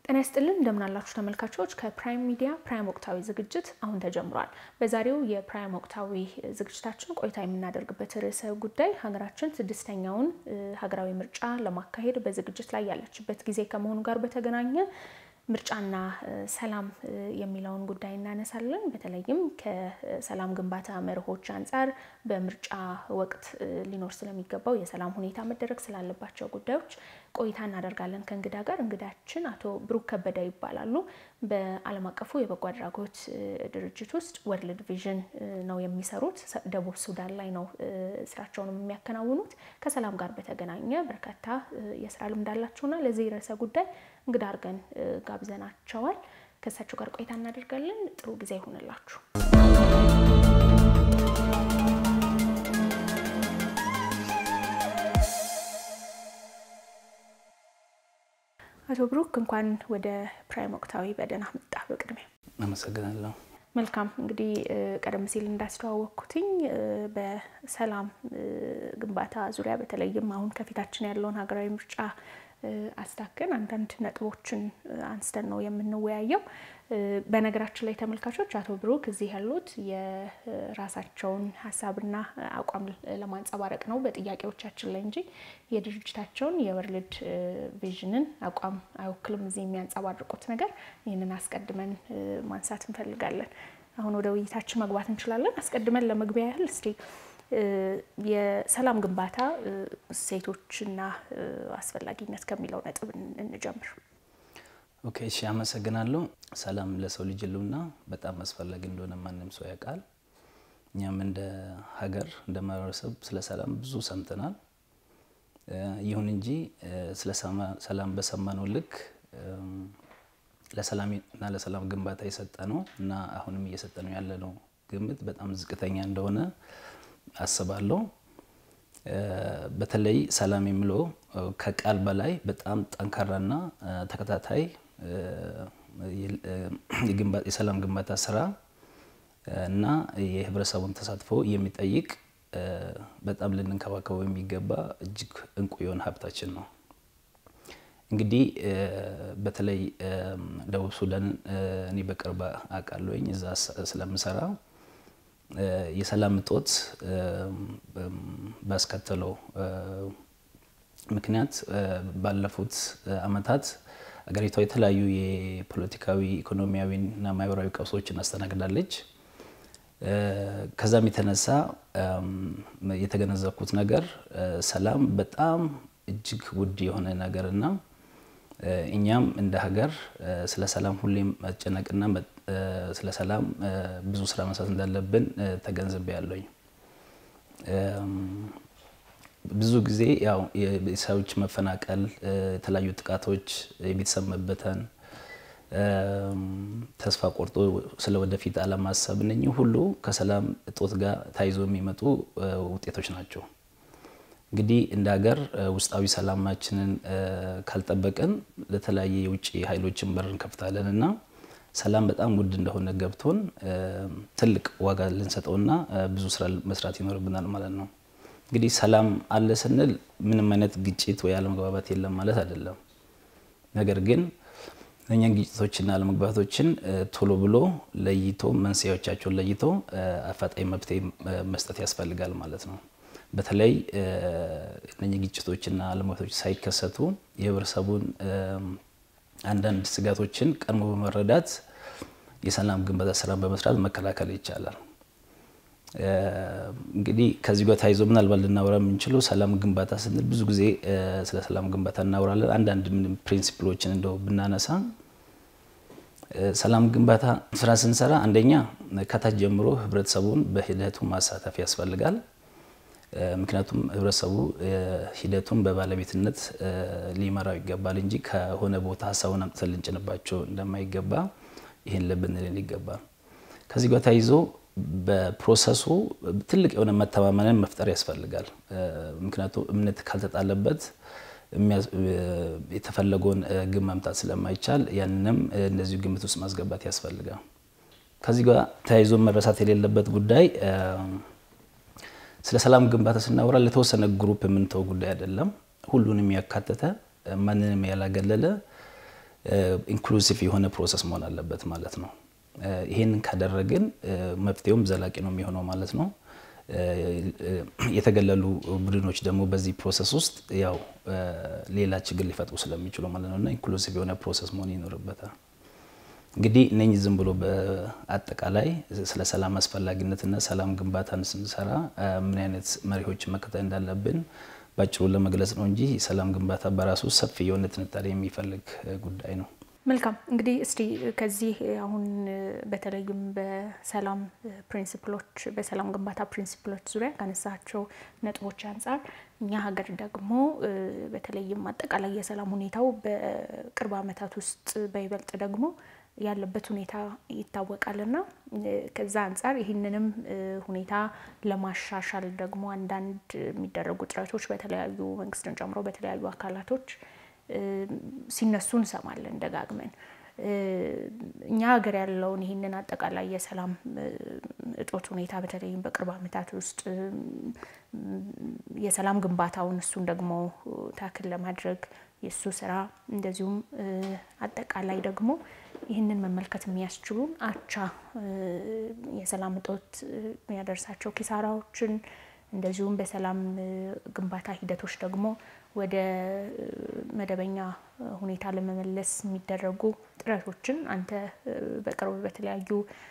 ጤና ይስጥልን እንደምናላችሁ ተመልካቾች፣ ከፕራይም ሚዲያ ፕራይም ወቅታዊ ዝግጅት አሁን ተጀምሯል። በዛሬው የፕራይም ወቅታዊ ዝግጅታችን ቆይታ የምናደርግበት ርዕሰ ጉዳይ ሀገራችን ስድስተኛውን ሀገራዊ ምርጫ ለማካሄድ በዝግጅት ላይ ያለችበት ጊዜ ከመሆኑ ጋር በተገናኘ ምርጫና ሰላም የሚለውን ጉዳይ እናነሳለን። በተለይም ከሰላም ግንባታ መርሆች አንጻር በምርጫ ወቅት ሊኖር ስለሚገባው የሰላም ሁኔታ መደረግ ስላለባቸው ጉዳዮች ቆይታ እናደርጋለን ከእንግዳ ጋር። እንግዳችን አቶ ብሩክ ከበደ ይባላሉ። በዓለም አቀፉ የበጎ አድራጎት ድርጅት ውስጥ ወርልድ ቪዥን ነው የሚሰሩት። ደቡብ ሱዳን ላይ ነው ስራቸውንም የሚያከናውኑት። ከሰላም ጋር በተገናኘ በርካታ የስራ ልምድ አላቸውና ለዚህ ርዕሰ ጉዳይ እንግዳ አድርገን ጋብዘናቸዋል። ከእሳቸው ጋር ቆይታ እናደርጋለን። ጥሩ ጊዜ ይሆንላችሁ። አቶ ብሩክ እንኳን ወደ ፕራይም ወቅታዊ በደህና መጣ። በቅድሚያ አመሰግናለሁ። መልካም እንግዲህ ቀደም ሲል እንዳስተዋወቅኩትኝ በሰላም ግንባታ ዙሪያ በተለይም አሁን ከፊታችን ያለውን ሀገራዊ ምርጫ አስታከን አንዳንድ ነጥቦችን አንስተን ነው የምንወያየው። በነገራችን ላይ ተመልካቾች አቶ ብሩክ እዚህ ያሉት የራሳቸውን ሀሳብና አቋም ለማንጸባረቅ ነው በጥያቄዎቻችን ላይ እንጂ የድርጅታቸውን የወርልድ ቪዥንን አቋም አይወክልም እዚህ የሚያንጸባርቁት ነገር። ይህንን አስቀድመን ማንሳት እንፈልጋለን። አሁን ወደ ውይይታችን መግባት እንችላለን። አስቀድመን ለመግቢያ ያህል እስቲ የሰላም ግንባታ እሴቶችና አስፈላጊነት ከሚለው ነጥብ እንጀምር። ኦኬ፣ እሺ፣ አመሰግናለሁ። ሰላም ለሰው ልጅ ሕልውና በጣም አስፈላጊ እንደሆነ ማንም ሰው ያውቃል። እኛም እንደ ሀገር እንደ ማህበረሰብ ስለ ሰላም ብዙ ሰምተናል። ይሁን እንጂ ስለ ሰላም በሰማነው ልክ ለሰላም እና ለሰላም ግንባታ የሰጠ ነው እና አሁንም እየሰጠ ነው ያለ ነው ግምት በጣም ዝቅተኛ እንደሆነ አስባለሁ። በተለይ ሰላም የሚለው ከቃል በላይ በጣም ጠንካራና ተከታታይ የሰላም ግንባታ ስራ እና የህብረተሰቡን ተሳትፎ የሚጠይቅ በጣም ልንንከባከበው የሚገባ እጅግ እንቁ የሆነ ሀብታችን ነው። እንግዲህ በተለይ ደቡብ ሱዳን እኔ በቅርብ አውቃለሁኝ እዛ ስለምሰራ የሰላም እጦት ባስከተለው ምክንያት ባለፉት ዓመታት አገሪቷ የተለያዩ የፖለቲካዊ ኢኮኖሚያዊና ማህበራዊ ቀውሶችን አስተናግዳለች። ከዛም የተነሳ የተገነዘብኩት ነገር ሰላም በጣም እጅግ ውድ የሆነ ነገርና እኛም እንደ ሀገር ስለ ሰላም ሁሌም መጨነቅና ስለ ሰላም ብዙ ስራ መስራት እንዳለብን ተገንዝቤ ያለኝ። ብዙ ጊዜ ያው የሰዎች መፈናቀል፣ የተለያዩ ጥቃቶች፣ የቤተሰብ መበተን፣ ተስፋ ቆርጦ ስለ ወደፊት አለማሰብ እነኚህ ሁሉ ከሰላም እጦት ጋር ተያይዞ የሚመጡ ውጤቶች ናቸው። እንግዲህ እንደ ሀገር ውስጣዊ ሰላማችንን ካልጠበቅን ለተለያየ የውጭ ኃይሎችን በር እንከፍታለን እና ሰላም በጣም ውድ እንደሆነ ገብቶን ትልቅ ዋጋ ልንሰጠውና ብዙ ስራ መስራት ይኖርብናል ማለት ነው። እንግዲህ ሰላም አለ ስንል ምንም አይነት ግጭት ወይ አለመግባባት የለም ማለት አይደለም። ነገር ግን እኛን ግጭቶችና አለመግባባቶችን ቶሎ ብሎ ለይቶ መንስኤዎቻቸውን ለይቶ አፋጣኝ መፍትሄ መስጠት ያስፈልጋል ማለት ነው። በተለይ እነኚህ ግጭቶችና አለመግባባቶች ሳይከሰቱ የህብረተሰቡን አንዳንድ ስጋቶችን ቀድሞ በመረዳት የሰላም ግንባታ ስራን በመስራት መከላከል ይቻላል። እንግዲህ ከዚህ ጋር ተያይዞ ምናልባት ልናወራ የምንችለው ሰላም ግንባታ ስንል ብዙ ጊዜ ስለ ሰላም ግንባታ እናወራለን። አንዳንድ ምንም ፕሪንሲፕሎችን እንደው ብናነሳ ሰላም ግንባታ ስራ ስንሰራ አንደኛ ከታች ጀምሮ ህብረተሰቡን በሂደቱ ማሳተፍ ያስፈልጋል። ምክንያቱም ህብረተሰቡ ሂደቱን በባለቤትነት ሊመራው ይገባል እንጂ ከሆነ ቦታ ሀሳቡን አምጥተን ልንጭንባቸው እንደማይገባ ይህን ልብ ልንል ይገባል። ከዚህ ጋር ተያይዞ በፕሮሰሱ ትልቅ የሆነ መተማመንን መፍጠር ያስፈልጋል። ምክንያቱም እምነት ካልተጣለበት የተፈለገውን ግብ ማምጣት ስለማይቻል ያንንም እንደዚሁ ግምት ውስጥ ማስገባት ያስፈልጋል። ከዚህ ጋር ተያይዞ መረሳት የሌለበት ጉዳይ ስለ ሰላም ግንባታ ስናወራ ለተወሰነ ግሩፕ የምንተው ጉዳይ አይደለም። ሁሉንም ያካተተ ማንንም ያላገለለ ኢንክሉሲቭ የሆነ ፕሮሰስ መሆን አለበት ማለት ነው። ይሄንን ካደረግን መፍትሄውም ዘላቂ ነው የሚሆነው ማለት ነው። የተገለሉ ቡድኖች ደግሞ በዚህ ፕሮሰስ ውስጥ ያው ሌላ ችግር ሊፈጥሩ ስለሚችሉ ማለት ነው እና ኢንክሉሲቭ የሆነ ፕሮሰስ መሆን ይኖርበታል። እንግዲህ እነኚህ ዝም ብሎ በአጠቃላይ ስለ ሰላም አስፈላጊነትና ሰላም ግንባታን ስንሰራ ምን አይነት መሪዎችን መከተል እንዳለብን ባጭሩ ለመግለጽ ነው እንጂ ሰላም ግንባታ በራሱ ሰፊ የሆነ ትንታኔ የሚፈልግ ጉዳይ ነው። መልካም እንግዲህ እስቲ ከዚህ አሁን በተለይም በሰላም ፕሪንሲፕሎች በሰላም ግንባታ ፕሪንሲፕሎች ዙሪያ ካነሳቸው ነጥቦች አንጻር እኛ ሀገር ደግሞ በተለይም አጠቃላይ የሰላም ሁኔታው በቅርብ ዓመታት ውስጥ በይበልጥ ደግሞ ያለበት ሁኔታ ይታወቃልና ከዛ አንጻር ይህንንም ሁኔታ ለማሻሻል ደግሞ አንዳንድ የሚደረጉ ጥረቶች በተለያዩ መንግስትን ጨምሮ በተለያዩ አካላቶች ሲነሱ እንሰማለን ደጋግመን። እኛ ሀገር ያለውን ይህንን አጠቃላይ የሰላም እጦት ሁኔታ በተለይም በቅርብ ዓመታት ውስጥ የሰላም ግንባታውን እሱን ደግሞ ታክል ለማድረግ የእሱ ስራ እንደዚሁም አጠቃላይ ደግሞ ይህንን መመልከት የሚያስችሉን አቻ የሰላም እጦት የሚያደርሳቸው ኪሳራዎችን እንደዚሁም በሰላም ግንባታ ሂደቶች ደግሞ ወደ መደበኛ ሁኔታ ለመመለስ የሚደረጉ ጥረቶችን አንተ በቅርብ በተለያዩ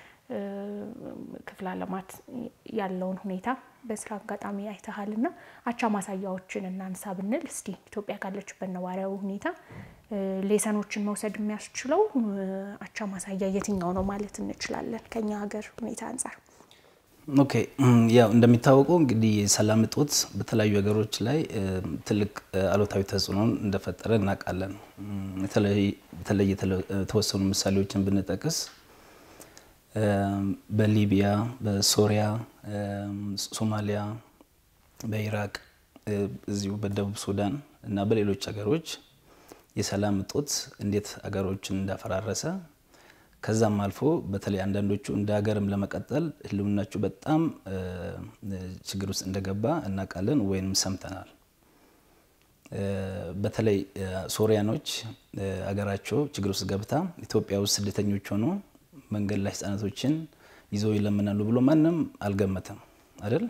ክፍለ ዓለማት ያለውን ሁኔታ በስራ አጋጣሚ አይተሃልና አቻ ማሳያዎችን እናንሳ ብንል እስቲ ኢትዮጵያ ካለችበት ነባራዊ ሁኔታ ሌሰኖችን መውሰድ የሚያስችለው አቻ ማሳያ የትኛው ነው ማለት እንችላለን ከኛ ሀገር ሁኔታ አንጻር? ኦኬ ያው እንደሚታወቀው እንግዲህ የሰላም እጦት በተለያዩ ሀገሮች ላይ ትልቅ አሉታዊ ተጽዕኖን እንደፈጠረ እናውቃለን። በተለይ የተወሰኑ ምሳሌዎችን ብንጠቅስ በሊቢያ፣ በሶሪያ፣ ሶማሊያ፣ በኢራቅ፣ እዚሁ በደቡብ ሱዳን እና በሌሎች ሀገሮች የሰላም እጦት እንዴት ሀገሮችን እንዳፈራረሰ ከዛም አልፎ በተለይ አንዳንዶቹ እንደ ሀገርም ለመቀጠል ህልውናቸው በጣም ችግር ውስጥ እንደገባ እናውቃለን ወይም ሰምተናል። በተለይ ሶሪያኖች ሀገራቸው ችግር ውስጥ ገብታ ኢትዮጵያ ውስጥ ስደተኞች ሆኖ መንገድ ላይ ህጻናቶችን ይዘው ይለምናሉ ብሎ ማንም አልገመተም አይደል?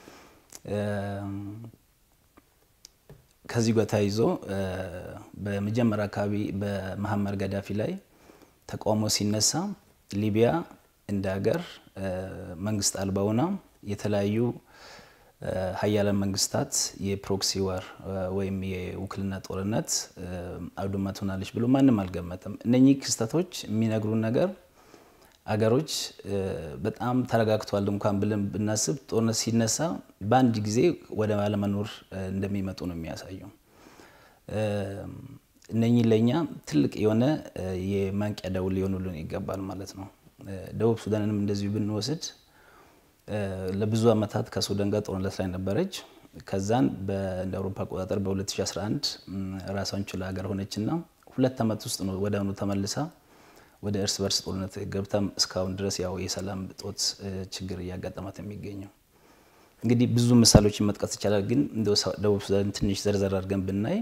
ከዚህ ጋር ተያይዞ በመጀመሪያ አካባቢ በመሐመር ገዳፊ ላይ ተቃውሞ ሲነሳ ሊቢያ እንደ ሀገር መንግስት አልባ ሆና የተለያዩ ሀያላን መንግስታት የፕሮክሲ ዋር ወይም የውክልና ጦርነት አውድማ ትሆናለች ብሎ ማንም አልገመተም። እነኚህ ክስተቶች የሚነግሩን ነገር አገሮች በጣም ተረጋግተዋል እንኳን ብለን ብናስብ ጦርነት ሲነሳ በአንድ ጊዜ ወደ አለመኖር እንደሚመጡ ነው የሚያሳየው። እነኚህ ለእኛ ትልቅ የሆነ የማንቂያ ደውል ሊሆኑልን ይገባል ማለት ነው። ደቡብ ሱዳንንም እንደዚሁ ብንወስድ ለብዙ ዓመታት ከሱዳን ጋር ጦርነት ላይ ነበረች። ከዛን እንደ አውሮፓ አቆጣጠር በ2011 ራሷን ችላ ሀገር ሆነችና ሁለት ዓመት ውስጥ ነው ወደ አሁኑ ተመልሳ ወደ እርስ በርስ ጦርነት ገብታ እስካሁን ድረስ ያው የሰላም እጦት ችግር እያጋጠማት የሚገኘው። እንግዲህ ብዙ ምሳሌዎችን መጥቀስ ይቻላል፣ ግን እንደ ደቡብ ሱዳን ትንሽ ዘርዘር አድርገን ብናይ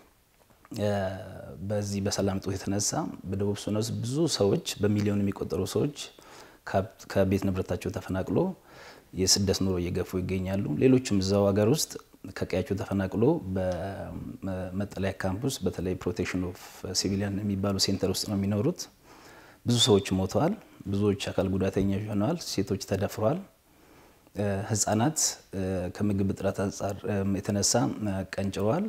በዚህ በሰላም እጦት የተነሳ በደቡብ ሱዳን ውስጥ ብዙ ሰዎች በሚሊዮን የሚቆጠሩ ሰዎች ከቤት ንብረታቸው ተፈናቅሎ የስደት ኑሮ እየገፉ ይገኛሉ። ሌሎችም እዛው ሀገር ውስጥ ከቀያቸው ተፈናቅሎ በመጠለያ ካምፕ ውስጥ በተለይ ፕሮቴክሽን ኦፍ ሲቪሊያን የሚባሉ ሴንተር ውስጥ ነው የሚኖሩት። ብዙ ሰዎች ሞተዋል። ብዙዎች አካል ጉዳተኞች ሆነዋል። ሴቶች ተደፍረዋል። ህጻናት ከምግብ እጥረት አንጻር የተነሳ ቀንጭረዋል።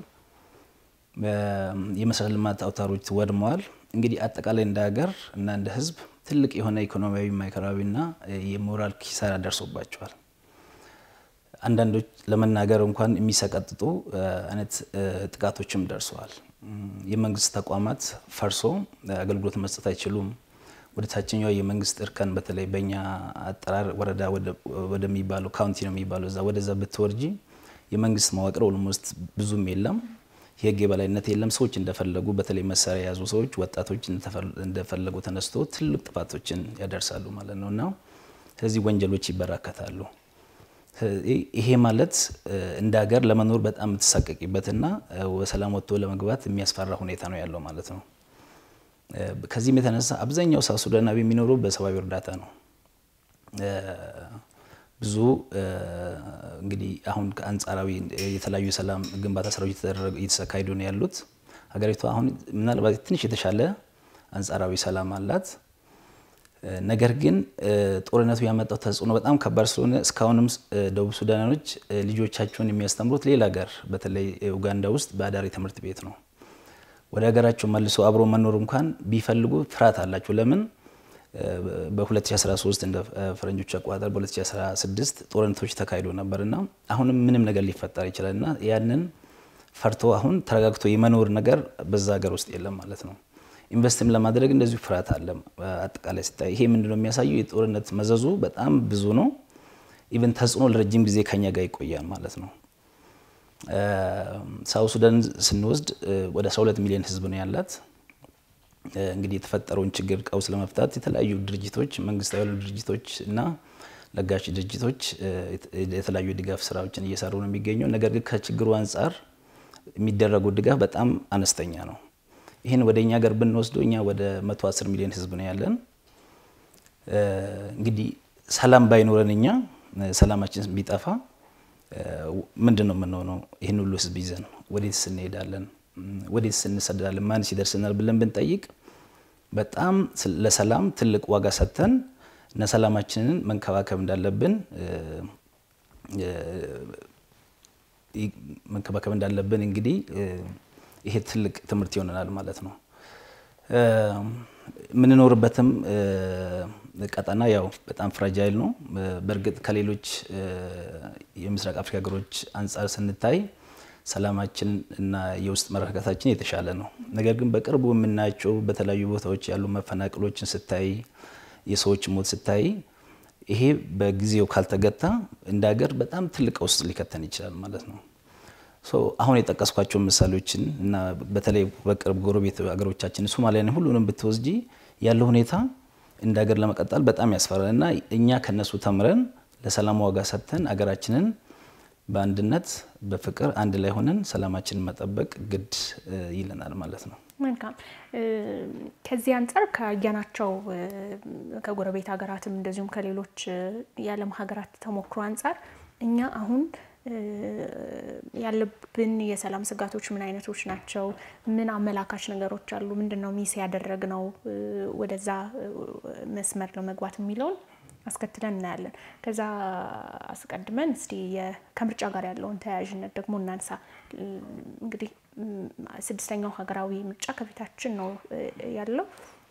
የመሰረተ ልማት አውታሮች ወድመዋል። እንግዲህ አጠቃላይ እንደ ሀገር እና እንደ ህዝብ ትልቅ የሆነ ኢኮኖሚያዊ፣ ማህበራዊና የሞራል ኪሳራ ደርሶባቸዋል። አንዳንዶች ለመናገር እንኳን የሚሰቀጥጡ አይነት ጥቃቶችም ደርሰዋል። የመንግስት ተቋማት ፈርሶ አገልግሎት መስጠት አይችሉም። ወደ ታችኛው የመንግስት እርከን በተለይ በእኛ አጠራር ወረዳ ወደሚባለው ካውንቲ ነው የሚባለው እዛ ወደዛ ብትወርጂ የመንግስት መዋቅር ኦልሞስት ብዙም የለም። የህግ የበላይነት የለም። ሰዎች እንደፈለጉ በተለይ መሳሪያ የያዙ ሰዎች፣ ወጣቶች እንደፈለጉ ተነስቶ ትልቅ ጥፋቶችን ያደርሳሉ ማለት ነው እና ስለዚህ ወንጀሎች ይበራከታሉ። ይሄ ማለት እንደ ሀገር ለመኖር በጣም የምትሳቀቂበትና በሰላም ወጥቶ ለመግባት የሚያስፈራ ሁኔታ ነው ያለው ማለት ነው። ከዚህም የተነሳ አብዛኛው ሳውት ሱዳናዊ የሚኖረው በሰብአዊ እርዳታ ነው። ብዙ እንግዲህ አሁን ከአንጻራዊ የተለያዩ የሰላም ግንባታ ስራዎች እየተካሄዱ ነው ያሉት። ሀገሪቷ አሁን ምናልባት ትንሽ የተሻለ አንጻራዊ ሰላም አላት። ነገር ግን ጦርነቱ ያመጣው ተጽዕኖ በጣም ከባድ ስለሆነ እስካሁንም ደቡብ ሱዳኖች ልጆቻቸውን የሚያስተምሩት ሌላ ሀገር በተለይ ኡጋንዳ ውስጥ በአዳሪ ትምህርት ቤት ነው። ወደ ሀገራቸው መልሶ አብሮ መኖር እንኳን ቢፈልጉ ፍርሃት አላቸው። ለምን? በ2013 እንደ ፈረንጆች አቆጣጠር በ2016 ጦርነቶች ተካሂዶ ነበርና አሁንም ምንም ነገር ሊፈጠር ይችላልና ያንን ፈርቶ አሁን ተረጋግቶ የመኖር ነገር በዛ ሀገር ውስጥ የለም ማለት ነው። ኢንቨስትም ለማድረግ እንደዚሁ ፍርሃት አለ። አጠቃላይ ሲታይ ይሄ ምንድነው የሚያሳየው? የጦርነት መዘዙ በጣም ብዙ ነው። ኢቨን ተጽዕኖ ለረጅም ጊዜ ከኛ ጋር ይቆያል ማለት ነው። ሳውት ሱዳን ስንወስድ ወደ 12 ሚሊዮን ህዝብ ነው ያላት። እንግዲህ የተፈጠረውን ችግር ቀውስ ለመፍታት የተለያዩ ድርጅቶች መንግስታዊ ያሉ ድርጅቶች እና ለጋሽ ድርጅቶች የተለያዩ ድጋፍ ስራዎችን እየሰሩ ነው የሚገኘው። ነገር ግን ከችግሩ አንጻር የሚደረጉ ድጋፍ በጣም አነስተኛ ነው። ይህን ወደ እኛ ሀገር ብንወስደው እኛ ወደ 110 ሚሊዮን ህዝብ ነው ያለን። እንግዲህ ሰላም ባይኖረን እኛ ሰላማችን ቢጠፋ ምንድን ነው የምንሆነው? ይህን ሁሉ ህዝብ ይዘን ወዴትስ እንሄዳለን? ወዴትስ እንሰዳለን? ማንስ ይደርስናል ብለን ብንጠይቅ በጣም ለሰላም ትልቅ ዋጋ ሰጥተን እና ሰላማችንን መንከባከብ እንዳለብን መንከባከብ እንዳለብን እንግዲህ ይሄ ትልቅ ትምህርት ይሆነናል ማለት ነው። የምንኖርበትም ቀጠና ያው በጣም ፍራጃይል ነው። በእርግጥ ከሌሎች የምስራቅ አፍሪካ ሀገሮች አንጻር ስንታይ ሰላማችን እና የውስጥ መረጋጋታችን የተሻለ ነው። ነገር ግን በቅርቡ የምናያቸው በተለያዩ ቦታዎች ያሉ መፈናቀሎችን ስታይ፣ የሰዎች ሞት ስታይ ይሄ በጊዜው ካልተገታ እንደ ሀገር በጣም ትልቅ ውስጥ ሊከተን ይችላል ማለት ነው። አሁን የጠቀስኳቸው ምሳሌዎችን እና በተለይ በቅርብ ጎረቤት ሀገሮቻችን ሶማሊያን ሁሉንም ብትወስጂ ያለው ሁኔታ እንደ ሀገር ለመቀጠል በጣም ያስፈራል እና እኛ ከነሱ ተምረን ለሰላም ዋጋ ሰጥተን ሀገራችንን በአንድነት በፍቅር አንድ ላይ ሆነን ሰላማችንን መጠበቅ ግድ ይለናል ማለት ነው። መልካም። ከዚህ አንጻር ካየናቸው ከጎረቤት ሀገራትም እንደዚሁም ከሌሎች የዓለም ሀገራት ተሞክሮ አንጻር እኛ አሁን ያለብን የሰላም ስጋቶች ምን አይነቶች ናቸው? ምን አመላካች ነገሮች አሉ? ምንድን ነው ሚስ ያደረግነው ወደዛ መስመር ለመግባት የሚለውን አስከትለን እናያለን። ከዛ አስቀድመን እስቲ ከምርጫ ጋር ያለውን ተያያዥነት ደግሞ እናንሳ። እንግዲህ ስድስተኛው ሀገራዊ ምርጫ ከፊታችን ነው ያለው።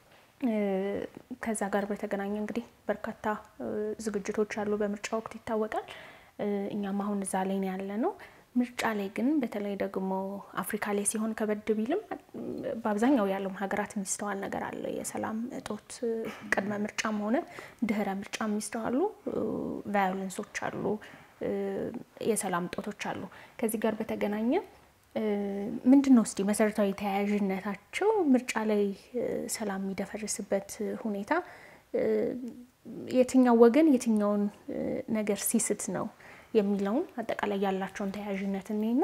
ከዛ ጋር በተገናኘ እንግዲህ በርካታ ዝግጅቶች አሉ። በምርጫ ወቅት ይታወቃል። እኛም አሁን እዛ ላይ ነው ያለ ነው። ምርጫ ላይ ግን በተለይ ደግሞ አፍሪካ ላይ ሲሆን ከበድ ቢልም በአብዛኛው የዓለም ሀገራት የሚስተዋል ነገር አለ። የሰላም እጦት ቅድመ ምርጫም ሆነ ድህረ ምርጫ የሚስተዋሉ ቫዮለንሶች አሉ፣ የሰላም እጦቶች አሉ። ከዚህ ጋር በተገናኘ ምንድን ነው እስቲ መሰረታዊ ተያያዥነታቸው? ምርጫ ላይ ሰላም የሚደፈርስበት ሁኔታ የትኛው ወገን የትኛውን ነገር ሲስት ነው የሚለውን አጠቃላይ ያላቸውን ተያያዥነት እኔና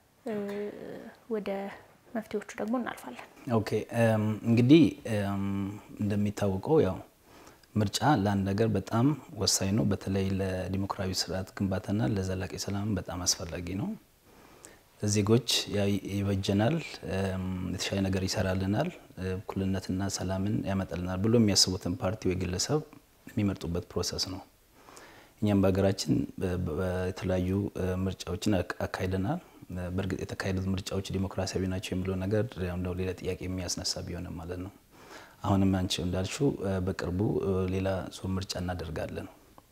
ወደ መፍትሄዎቹ ደግሞ እናልፋለን። ኦኬ እንግዲህ እንደሚታወቀው ያው ምርጫ ለአንድ ነገር በጣም ወሳኝ ነው። በተለይ ለዲሞክራዊ ስርዓት ግንባታና ለዘላቂ ሰላም በጣም አስፈላጊ ነው። ዜጎች ይበጀናል፣ የተሻለ ነገር ይሰራልናል፣ እኩልነትና ሰላምን ያመጣልናል ብሎ የሚያስቡትን ፓርቲ ወይ ግለሰብ የሚመርጡበት ፕሮሰስ ነው። እኛም በሀገራችን የተለያዩ ምርጫዎችን አካሂደናል። በእርግጥ የተካሄዱት ምርጫዎች ዲሞክራሲያዊ ናቸው የሚለው ነገር እንደው ሌላ ጥያቄ የሚያስነሳ ቢሆንም ማለት ነው። አሁንም አንቺ እንዳልሽው በቅርቡ ሌላ ዙር ምርጫ እናደርጋለን።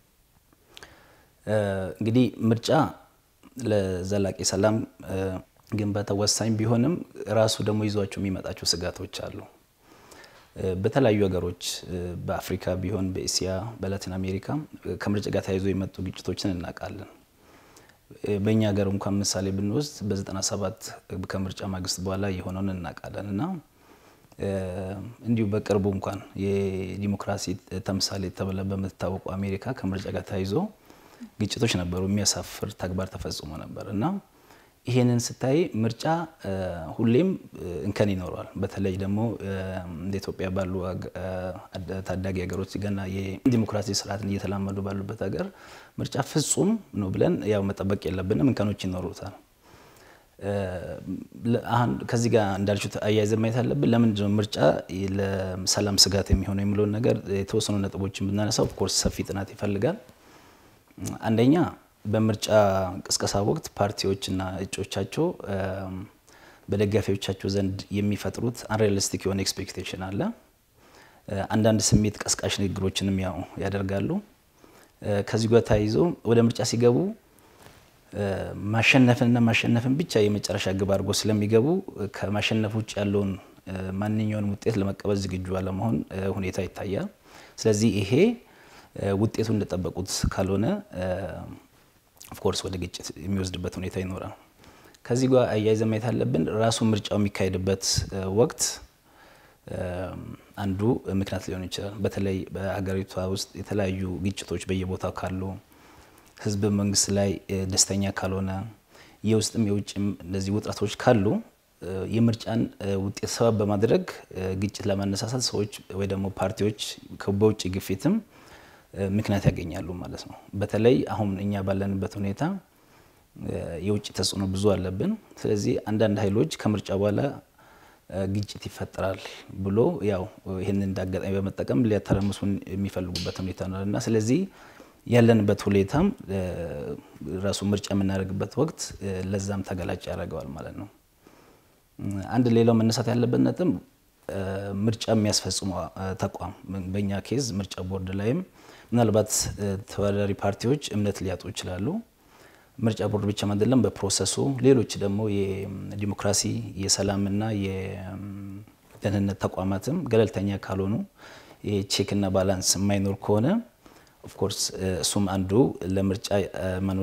እንግዲህ ምርጫ ለዘላቂ ሰላም ግንባታ ወሳኝ ቢሆንም ራሱ ደግሞ ይዟቸው የሚመጣቸው ስጋቶች አሉ። በተለያዩ ሀገሮች በአፍሪካ ቢሆን በኤስያ፣ በላቲን አሜሪካ ከምርጫ ጋር ተያይዞ የመጡ ግጭቶችን እናውቃለን። በእኛ ሀገር እንኳን ምሳሌ ብንወስድ በ97 ከምርጫ ማግስት በኋላ የሆነውን እናውቃለን እና እንዲሁ በቅርቡ እንኳን የዲሞክራሲ ተምሳሌ ተብላ በምትታወቀው አሜሪካ ከምርጫ ጋር ተያይዞ ግጭቶች ነበሩ። የሚያሳፍር ተግባር ተፈጽሞ ነበር እና ይሄንን ስታይ ምርጫ ሁሌም እንከን ይኖረዋል። በተለይ ደግሞ እንደ ኢትዮጵያ ባሉ ታዳጊ ሀገሮች ገና የዲሞክራሲ ስርዓትን እየተላመዱ ባሉበት ሀገር ምርጫ ፍጹም ነው ብለን ያው መጠበቅ የለብንም። እንከኖች ይኖሩታል። ከዚህ ጋር እንዳልችሁት አያይዘን ማየት አለብን። ለምንድን ነው ምርጫ ለሰላም ስጋት የሚሆነው የሚለውን ነገር የተወሰኑ ነጥቦችን ብናነሳ ኦፍኮርስ ሰፊ ጥናት ይፈልጋል። አንደኛ በምርጫ ቅስቀሳ ወቅት ፓርቲዎችና እጮቻቸው በደጋፊዎቻቸው ዘንድ የሚፈጥሩት አንሪያሊስቲክ የሆነ ኤክስፔክቴሽን አለ። አንዳንድ ስሜት ቀስቃሽ ንግግሮችንም ያው ያደርጋሉ። ከዚህ ጋር ተያይዞ ወደ ምርጫ ሲገቡ ማሸነፍንና ማሸነፍን ብቻ የመጨረሻ ግብ አድርጎ ስለሚገቡ ከማሸነፍ ውጭ ያለውን ማንኛውንም ውጤት ለመቀበል ዝግጁ አለመሆን ሁኔታ ይታያል። ስለዚህ ይሄ ውጤቱ እንደጠበቁት ካልሆነ ኦፍኮርስ ወደ ግጭት የሚወስድበት ሁኔታ ይኖራል። ከዚህ ጋር አያይዘን ማየት አለብን። ራሱ ምርጫው የሚካሄድበት ወቅት አንዱ ምክንያት ሊሆን ይችላል። በተለይ በሀገሪቷ ውስጥ የተለያዩ ግጭቶች በየቦታው ካሉ፣ ህዝብ መንግስት ላይ ደስተኛ ካልሆነ፣ የውስጥም የውጭም እነዚህ ውጥረቶች ካሉ የምርጫን ውጤት ሰበብ በማድረግ ግጭት ለማነሳሳት ሰዎች ወይ ደግሞ ፓርቲዎች በውጭ ግፊትም ምክንያት ያገኛሉ ማለት ነው። በተለይ አሁን እኛ ባለንበት ሁኔታ የውጭ ተጽዕኖ ብዙ አለብን። ስለዚህ አንዳንድ ኃይሎች ከምርጫ በኋላ ግጭት ይፈጠራል ብሎ ያው ይህንን እንዳጋጣሚ በመጠቀም ሊያተረምሱን የሚፈልጉበት ሁኔታ ነው እና ስለዚህ ያለንበት ሁኔታም ራሱ ምርጫ የምናደርግበት ወቅት ለዛም ተገላጭ ያደርገዋል ማለት ነው። አንድ ሌላው መነሳት ያለበት ነጥብ ምርጫ የሚያስፈጽሙ ተቋም በእኛ ኬዝ ምርጫ ቦርድ ላይም ምናልባት ተወዳዳሪ ፓርቲዎች እምነት ሊያጡ ይችላሉ። ምርጫ ቦርድ ብቻ አይደለም፣ በፕሮሰሱ ሌሎች ደግሞ የዲሞክራሲ የሰላምና የደህንነት ተቋማትም ገለልተኛ ካልሆኑ የቼክና ባላንስ የማይኖር ከሆነ ኦፍኮርስ እሱም አንዱ ለምርጫ ማኑ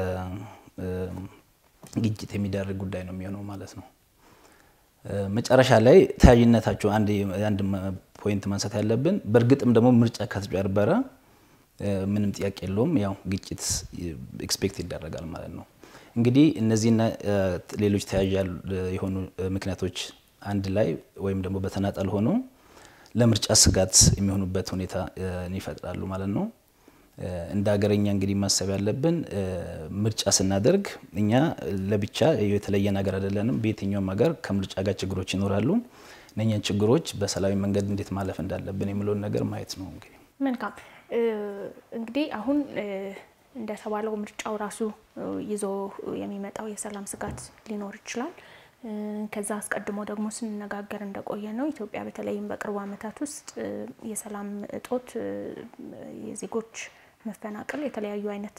ለግጭት የሚዳርግ ጉዳይ ነው የሚሆነው ማለት ነው። መጨረሻ ላይ ተያያዥነታቸው አንድ ፖይንት ማንሳት ያለብን በእርግጥም ደግሞ ምርጫ ከተጭበረበረ ምንም ጥያቄ የለውም፣ ያው ግጭት ኤክስፔክት ይደረጋል ማለት ነው። እንግዲህ እነዚህና ሌሎች ተያያዥ የሆኑ ምክንያቶች አንድ ላይ ወይም ደግሞ በተናጠል ሆኖ ለምርጫ ስጋት የሚሆኑበት ሁኔታ ይፈጥራሉ ማለት ነው። እንደ ሀገረኛ እንግዲህ ማሰብ ያለብን ምርጫ ስናደርግ እኛ ለብቻ የተለየ ነገር አይደለንም። በየትኛውም ሀገር ከምርጫ ጋር ችግሮች ይኖራሉ። እነኛን ችግሮች በሰላማዊ መንገድ እንዴት ማለፍ እንዳለብን የሚለውን ነገር ማየት ነው። እንግዲህ መልካም እንግዲህ አሁን እንደተባለው ምርጫው ራሱ ይዞ የሚመጣው የሰላም ስጋት ሊኖር ይችላል። ከዛ አስቀድሞ ደግሞ ስንነጋገር እንደቆየ ነው ኢትዮጵያ በተለይም በቅርቡ ዓመታት ውስጥ የሰላም እጦት፣ የዜጎች መፈናቀል፣ የተለያዩ አይነት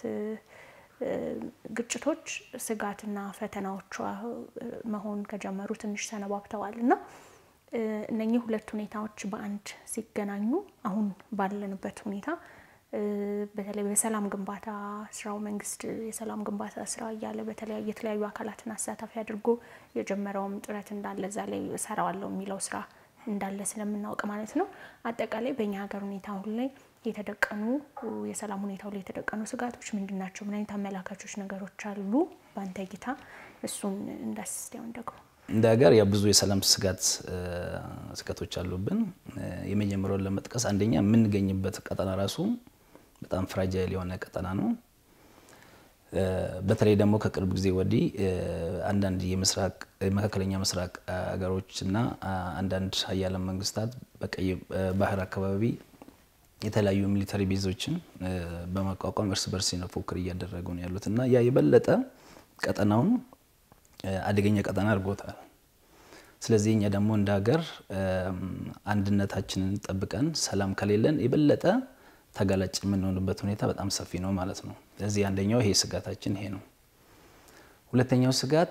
ግጭቶች ስጋትና ፈተናዎቿ መሆን ከጀመሩ ትንሽ ሰነባብተዋል እና እነኚህ ሁለት ሁኔታዎች በአንድ ሲገናኙ አሁን ባለንበት ሁኔታ በተለይ በሰላም ግንባታ ስራው መንግስት የሰላም ግንባታ ስራ እያለ በተለያዩ የተለያዩ አካላትን አሳታፊ አድርጎ የጀመረውም ጥረት እንዳለ እዛ ላይ እሰራዋለሁ የሚለው ስራ እንዳለ ስለምናውቅ ማለት ነው። አጠቃላይ በእኛ ሀገር ሁኔታ አሁን ላይ የተደቀኑ የሰላም ሁኔታው ላይ የተደቀኑ ስጋቶች ምንድን ናቸው? ምን አይነት አመላካቾች ነገሮች አሉ በአንተ እይታ? እሱን እንዳስስቲያውን ደግሞ እንደ ሀገር ያ ብዙ የሰላም ስጋት ስጋቶች አሉብን። የመጀመሪያውን ለመጥቀስ አንደኛ የምንገኝበት ቀጠና ራሱ በጣም ፍራጃይል የሆነ ቀጠና ነው። በተለይ ደግሞ ከቅርብ ጊዜ ወዲህ አንዳንድ የምስራቅ መካከለኛ ምስራቅ ሀገሮችና አንዳንድ ሀያላን መንግስታት በቀይ ባህር አካባቢ የተለያዩ ሚሊተሪ ቤዞችን በማቋቋም እርስ በርስ ፉክክር እያደረጉ ነው ያሉት እና ያ የበለጠ ቀጠናውን አደገኛ ቀጠና አድርጎታል። ስለዚህ እኛ ደግሞ እንደ ሀገር አንድነታችንን ጠብቀን ሰላም ከሌለን የበለጠ ተጋላጭ የምንሆንበት ሁኔታ በጣም ሰፊ ነው ማለት ነው። ስለዚህ አንደኛው ይሄ ስጋታችን ይሄ ነው። ሁለተኛው ስጋት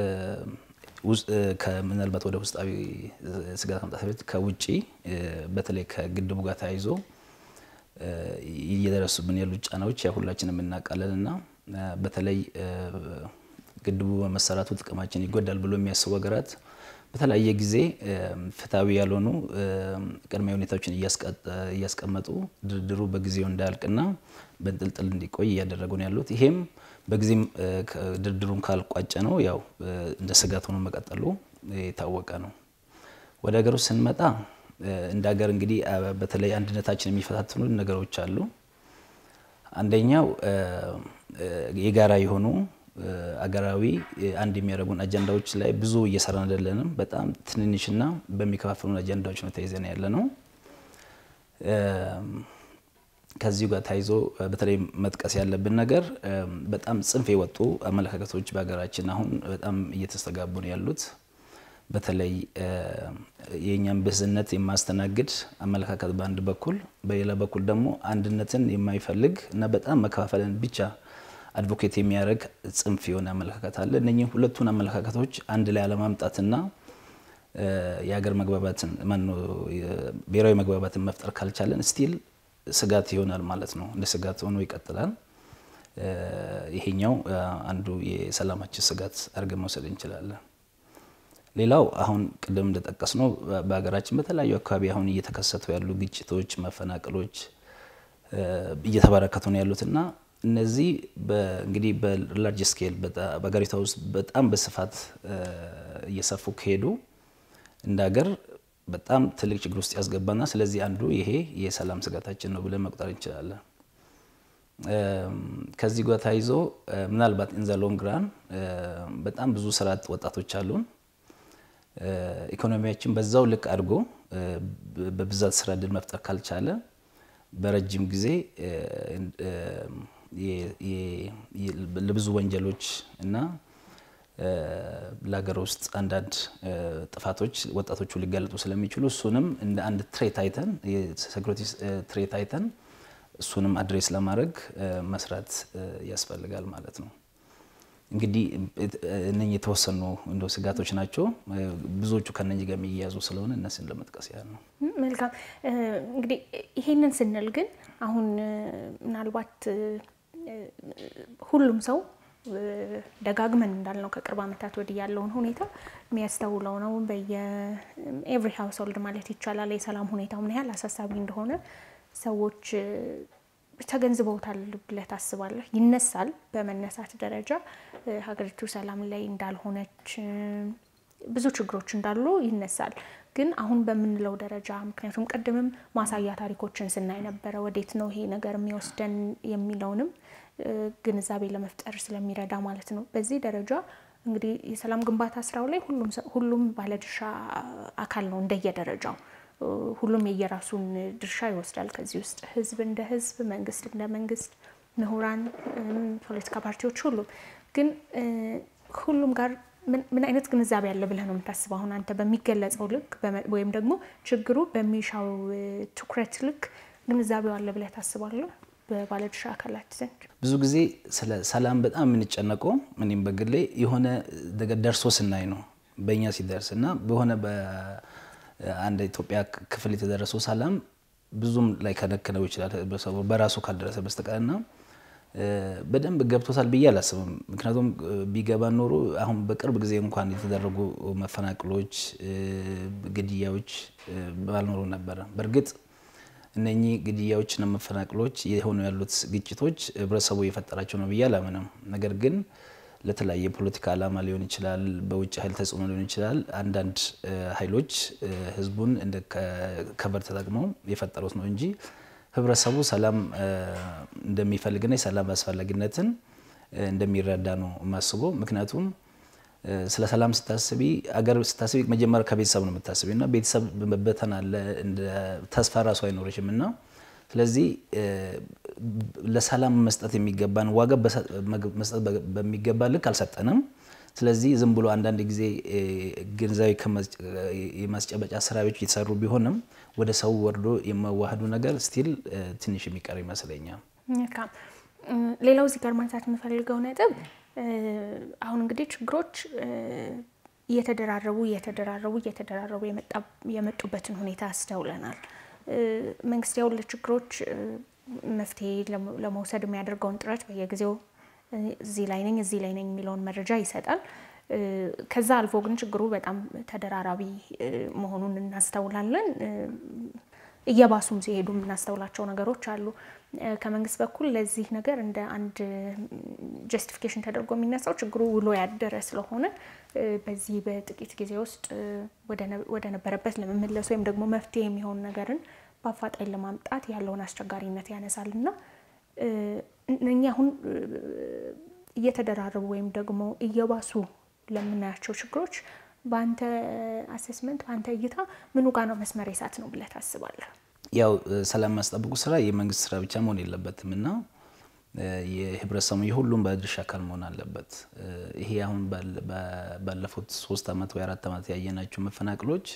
ምናልባት ወደ ውስጣዊ ስጋት መምጣት በፊት ከውጭ በተለይ ከግድቡ ጋር ተያይዞ እየደረሱብን ያሉ ጫናዎች ያ ሁላችንም እናውቃለን እና በተለይ ግድቡ በመሰራቱ ጥቅማችን ይጎዳል ብሎ የሚያስቡ ሀገራት በተለያየ ጊዜ ፍትሐዊ ያልሆኑ ቅድመ ሁኔታዎችን እያስቀመጡ ድርድሩ በጊዜው እንዳያልቅና በንጥልጥል እንዲቆይ እያደረጉ ነው ያሉት። ይሄም በጊዜም ድርድሩን ካልቋጨ ነው ያው እንደ ስጋት ሆኖ መቀጠሉ የታወቀ ነው። ወደ ሀገር ውስጥ ስንመጣ እንደ ሀገር እንግዲህ በተለይ አንድነታችን የሚፈታትኑ ነገሮች አሉ። አንደኛው የጋራ የሆኑ አገራዊ አንድ የሚያደርጉን አጀንዳዎች ላይ ብዙ እየሰራን አይደለንም። በጣም ትንንሽና በሚከፋፍሉን አጀንዳዎች ነው ተይዘን ያለ ነው። ከዚሁ ጋር ተያይዞ በተለይ መጥቀስ ያለብን ነገር በጣም ጽንፍ የወጡ አመለካከቶች በሀገራችን አሁን በጣም እየተስተጋቡ ነው ያሉት። በተለይ የእኛን ብዝነት የማስተናግድ አመለካከት በአንድ በኩል፣ በሌላ በኩል ደግሞ አንድነትን የማይፈልግ እና በጣም መከፋፈልን ብቻ አድቮኬት የሚያደርግ ጽንፍ የሆነ አመለካከት አለ። እነኚህ ሁለቱን አመለካከቶች አንድ ላይ አለማምጣትና የሀገር መግባባትን ብሔራዊ መግባባትን መፍጠር ካልቻለን ስቲል ስጋት ይሆናል ማለት ነው። እንደ ስጋት ሆኖ ይቀጥላል። ይሄኛው አንዱ የሰላማችን ስጋት አድርገን መውሰድ እንችላለን። ሌላው አሁን ቅድም እንደጠቀስ ነው በሀገራችን በተለያዩ አካባቢ አሁን እየተከሰቱ ያሉ ግጭቶች፣ መፈናቀሎች እየተበረከቱ ነው ያሉትና እነዚህ እንግዲህ በላርጅ ስኬል በሀገሪቷ ውስጥ በጣም በስፋት እየሰፉ ከሄዱ እንደ ሀገር በጣም ትልቅ ችግር ውስጥ ያስገባና ስለዚህ አንዱ ይሄ የሰላም ስጋታችን ነው ብለን መቁጠር እንችላለን። ከዚህ ጋር ተያይዞ ምናልባት ኢን ዘ ሎንግ ራን በጣም ብዙ ስራ አጥ ወጣቶች አሉን። ኢኮኖሚያችን በዛው ልክ አድጎ በብዛት ስራ እድል መፍጠር ካልቻለ በረጅም ጊዜ ለብዙ ወንጀሎች እና ለሀገር ውስጥ አንዳንድ ጥፋቶች ወጣቶቹ ሊጋለጡ ስለሚችሉ እሱንም እንደ አንድ ትሬት አይተን የሴኩሪቲ ትሬት አይተን እሱንም አድሬስ ለማድረግ መስራት ያስፈልጋል ማለት ነው። እንግዲህ እነኚህ የተወሰኑ እንደ ስጋቶች ናቸው። ብዙዎቹ ከነኚህ ጋር የሚያያዙ ስለሆነ እነሱን ለመጥቀስ ያህል ነው። መልካም እንግዲህ ይሄንን ስንል ግን አሁን ምናልባት ሁሉም ሰው ደጋግመን እንዳልነው ከቅርብ ዓመታት ወዲህ ያለውን ሁኔታ የሚያስተውለው ነው። በየኤቭሪ ሀውስሆልድ ማለት ይቻላል የሰላም ሁኔታው ምን ያህል አሳሳቢ እንደሆነ ሰዎች ተገንዝበውታል ብለህ ታስባለህ? ይነሳል። በመነሳት ደረጃ ሀገሪቱ ሰላም ላይ እንዳልሆነች ብዙ ችግሮች እንዳሉ ይነሳል። ግን አሁን በምንለው ደረጃ ምክንያቱም ቅድምም ማሳያ ታሪኮችን ስናይ ነበረ ወዴት ነው ይሄ ነገር የሚወስደን የሚለውንም ግንዛቤ ለመፍጠር ስለሚረዳ ማለት ነው። በዚህ ደረጃ እንግዲህ የሰላም ግንባታ ስራው ላይ ሁሉም ባለድርሻ አካል ነው እንደየደረጃው ሁሉም የየራሱን ድርሻ ይወስዳል። ከዚህ ውስጥ ህዝብ እንደ ህዝብ፣ መንግስት እንደ መንግስት፣ ምሁራን፣ ፖለቲካ ፓርቲዎች፣ ሁሉም ግን ሁሉም ጋር ምን አይነት ግንዛቤ አለ ብለህ ነው የምታስበው? አሁን አንተ በሚገለጸው ልክ ወይም ደግሞ ችግሩ በሚሻው ትኩረት ልክ ግንዛቤው አለ ብለህ ታስባለህ? በባለድርሻ አካላት ዘንድ ብዙ ጊዜ ስለ ሰላም በጣም የምንጨነቀው እኔም በግሌ የሆነ ነገር ደርሶ ስናይ ነው በእኛ ሲደርስ እና በሆነ አንድ ኢትዮጵያ ክፍል የተደረሰው ሰላም ብዙም ላይ ከነክነው ይችላል በራሱ ካልደረሰ በስተቀር እና በደንብ ገብቶታል ብዬ አላስብም። ምክንያቱም ቢገባ ኖሮ አሁን በቅርብ ጊዜ እንኳን የተደረጉ መፈናቅሎች፣ ግድያዎች ባልኖሩ ነበረ። በእርግጥ እነኚህ ግድያዎችና መፈናቅሎች የሆኑ ያሉት ግጭቶች ህብረተሰቡ የፈጠራቸው ነው ብዬ አላምንም። ነገር ግን ለተለያየ ፖለቲካ ዓላማ ሊሆን ይችላል፣ በውጭ ኃይል ተጽዕኖ ሊሆን ይችላል። አንዳንድ ኃይሎች ህዝቡን እንደ ከበር ተጠቅመው የፈጠሩት ነው እንጂ ህብረተሰቡ ሰላም እንደሚፈልግና የሰላም አስፈላጊነትን እንደሚረዳ ነው የማስበው። ምክንያቱም ስለ ሰላም ስታስቢ አገር ስታስቢ መጀመሪያ ከቤተሰብ ነው የምታስቢ እና ቤተሰብ መበተን አለ እንደ ተስፋ ራሱ አይኖርሽም እና ስለዚህ ለሰላም መስጠት የሚገባን ዋጋ መስጠት በሚገባ ልክ አልሰጠንም። ስለዚህ ዝም ብሎ አንዳንድ ጊዜ ግንዛቤ የማስጨበጫ ስራዎች የተሰሩ ቢሆንም ወደ ሰው ወርዶ የመዋህዱ ነገር ስቲል ትንሽ የሚቀር ይመስለኛል። ሌላው እዚህ ጋር ማንሳት የምፈልገው ነጥብ አሁን እንግዲህ ችግሮች እየተደራረቡ እየተደራረቡ እየተደራረቡ የመጡበትን ሁኔታ አስተውለናል። መንግስት ያው ለችግሮች መፍትሄ ለመውሰድ የሚያደርገውን ጥረት በየጊዜው እዚህ ላይ ነኝ እዚህ ላይ ነኝ የሚለውን መረጃ ይሰጣል። ከዛ አልፎ ግን ችግሩ በጣም ተደራራቢ መሆኑን እናስተውላለን። እየባሱም ሲሄዱ የምናስተውላቸው ነገሮች አሉ። ከመንግስት በኩል ለዚህ ነገር እንደ አንድ ጀስቲፊኬሽን ተደርጎ የሚነሳው ችግሩ ውሎ ያደረ ስለሆነ በዚህ በጥቂት ጊዜ ውስጥ ወደ ነበረበት ለመመለስ ወይም ደግሞ መፍትሄ የሚሆን ነገርን በአፋጣኝ ለማምጣት ያለውን አስቸጋሪነት ያነሳል እና እኛ አሁን እየተደራረቡ ወይም ደግሞ እየባሱ ለምናያቸው ችግሮች በአንተ አሴስመንት በአንተ እይታ ምኑ ጋ ነው መስመር የሳት ነው ብለህ ታስባለህ? ያው ሰላም ማስጠበቁ ስራ የመንግስት ስራ ብቻ መሆን የለበትም እና የህብረተሰቡ የሁሉም ባለድርሻ አካል መሆን አለበት። ይሄ አሁን ባለፉት ሶስት አመት ወይ አራት አመት ያየናቸው መፈናቅሎች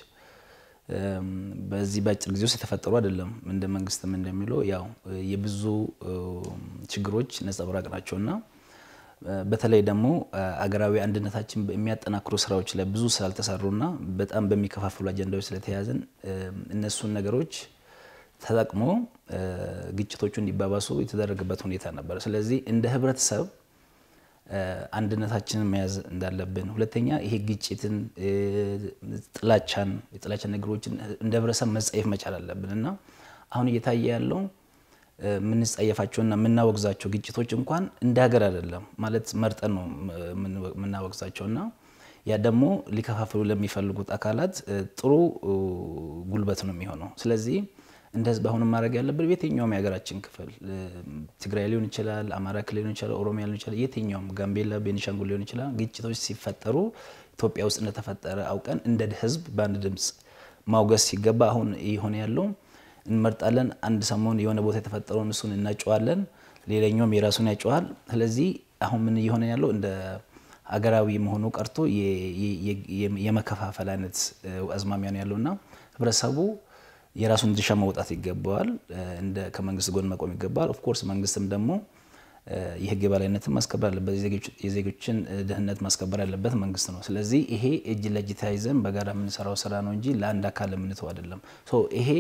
በዚህ በአጭር ጊዜ ውስጥ የተፈጠሩ አይደለም። እንደ መንግስትም እንደሚለው ያው የብዙ ችግሮች ነጸብራቅ ናቸውና በተለይ ደግሞ አገራዊ አንድነታችን የሚያጠናክሩ ስራዎች ላይ ብዙ ስላልተሰሩና በጣም በሚከፋፍሉ አጀንዳዎች ስለተያዘን እነሱን ነገሮች ተጠቅሞ ግጭቶቹ እንዲባባሱ የተደረገበት ሁኔታ ነበር። ስለዚህ እንደ ህብረተሰብ አንድነታችንን መያዝ እንዳለብን፣ ሁለተኛ ይሄ ግጭትን፣ ጥላቻን፣ የጥላቻን ነገሮችን እንደ ህብረተሰብ መጸየፍ መቻል አለብን እና አሁን እየታየ ያለው የምንጸየፋቸውና የምናወግዛቸው ግጭቶች እንኳን እንደ ሀገር አይደለም ማለት መርጠን ነው የምናወግዛቸውና ያ ደግሞ ሊከፋፍሉ ለሚፈልጉት አካላት ጥሩ ጉልበት ነው የሚሆነው። ስለዚህ እንደ ህዝብ አሁን ማድረግ ያለብን የትኛውም የሀገራችን ክፍል ትግራይ ሊሆን ይችላል፣ አማራ ክልል ሊሆን ይችላል፣ ኦሮሚያ ሊሆን ይችላል፣ የትኛውም ጋምቤላ፣ ቤኒሻንጉል ሊሆን ይችላል። ግጭቶች ሲፈጠሩ ኢትዮጵያ ውስጥ እንደተፈጠረ አውቀን እንደ ህዝብ በአንድ ድምፅ ማውገዝ ሲገባ አሁን የሆነ ያለው እንመርጣለን። አንድ ሰሞን የሆነ ቦታ የተፈጠረውን እሱን እናጨዋለን፣ ሌላኛውም የራሱን ያጨዋል። ስለዚህ አሁን ምን እየሆነ ያለው እንደ ሀገራዊ መሆኑ ቀርቶ የመከፋፈል አይነት አዝማሚያ ነው ያለውና ህብረተሰቡ የራሱን ድርሻ መውጣት ይገባዋል። እንደ ከመንግስት ጎን መቆም ይገባዋል። ኦፍኮርስ መንግስትም ደግሞ የህግ የበላይነትን ማስከበር አለበት። የዜጎችን ደህንነት ማስከበር ያለበት መንግስት ነው። ስለዚህ ይሄ እጅ ለእጅ ተያይዘን በጋራ የምንሰራው ስራ ነው እንጂ ለአንድ አካል የምንተው አይደለም። ይሄ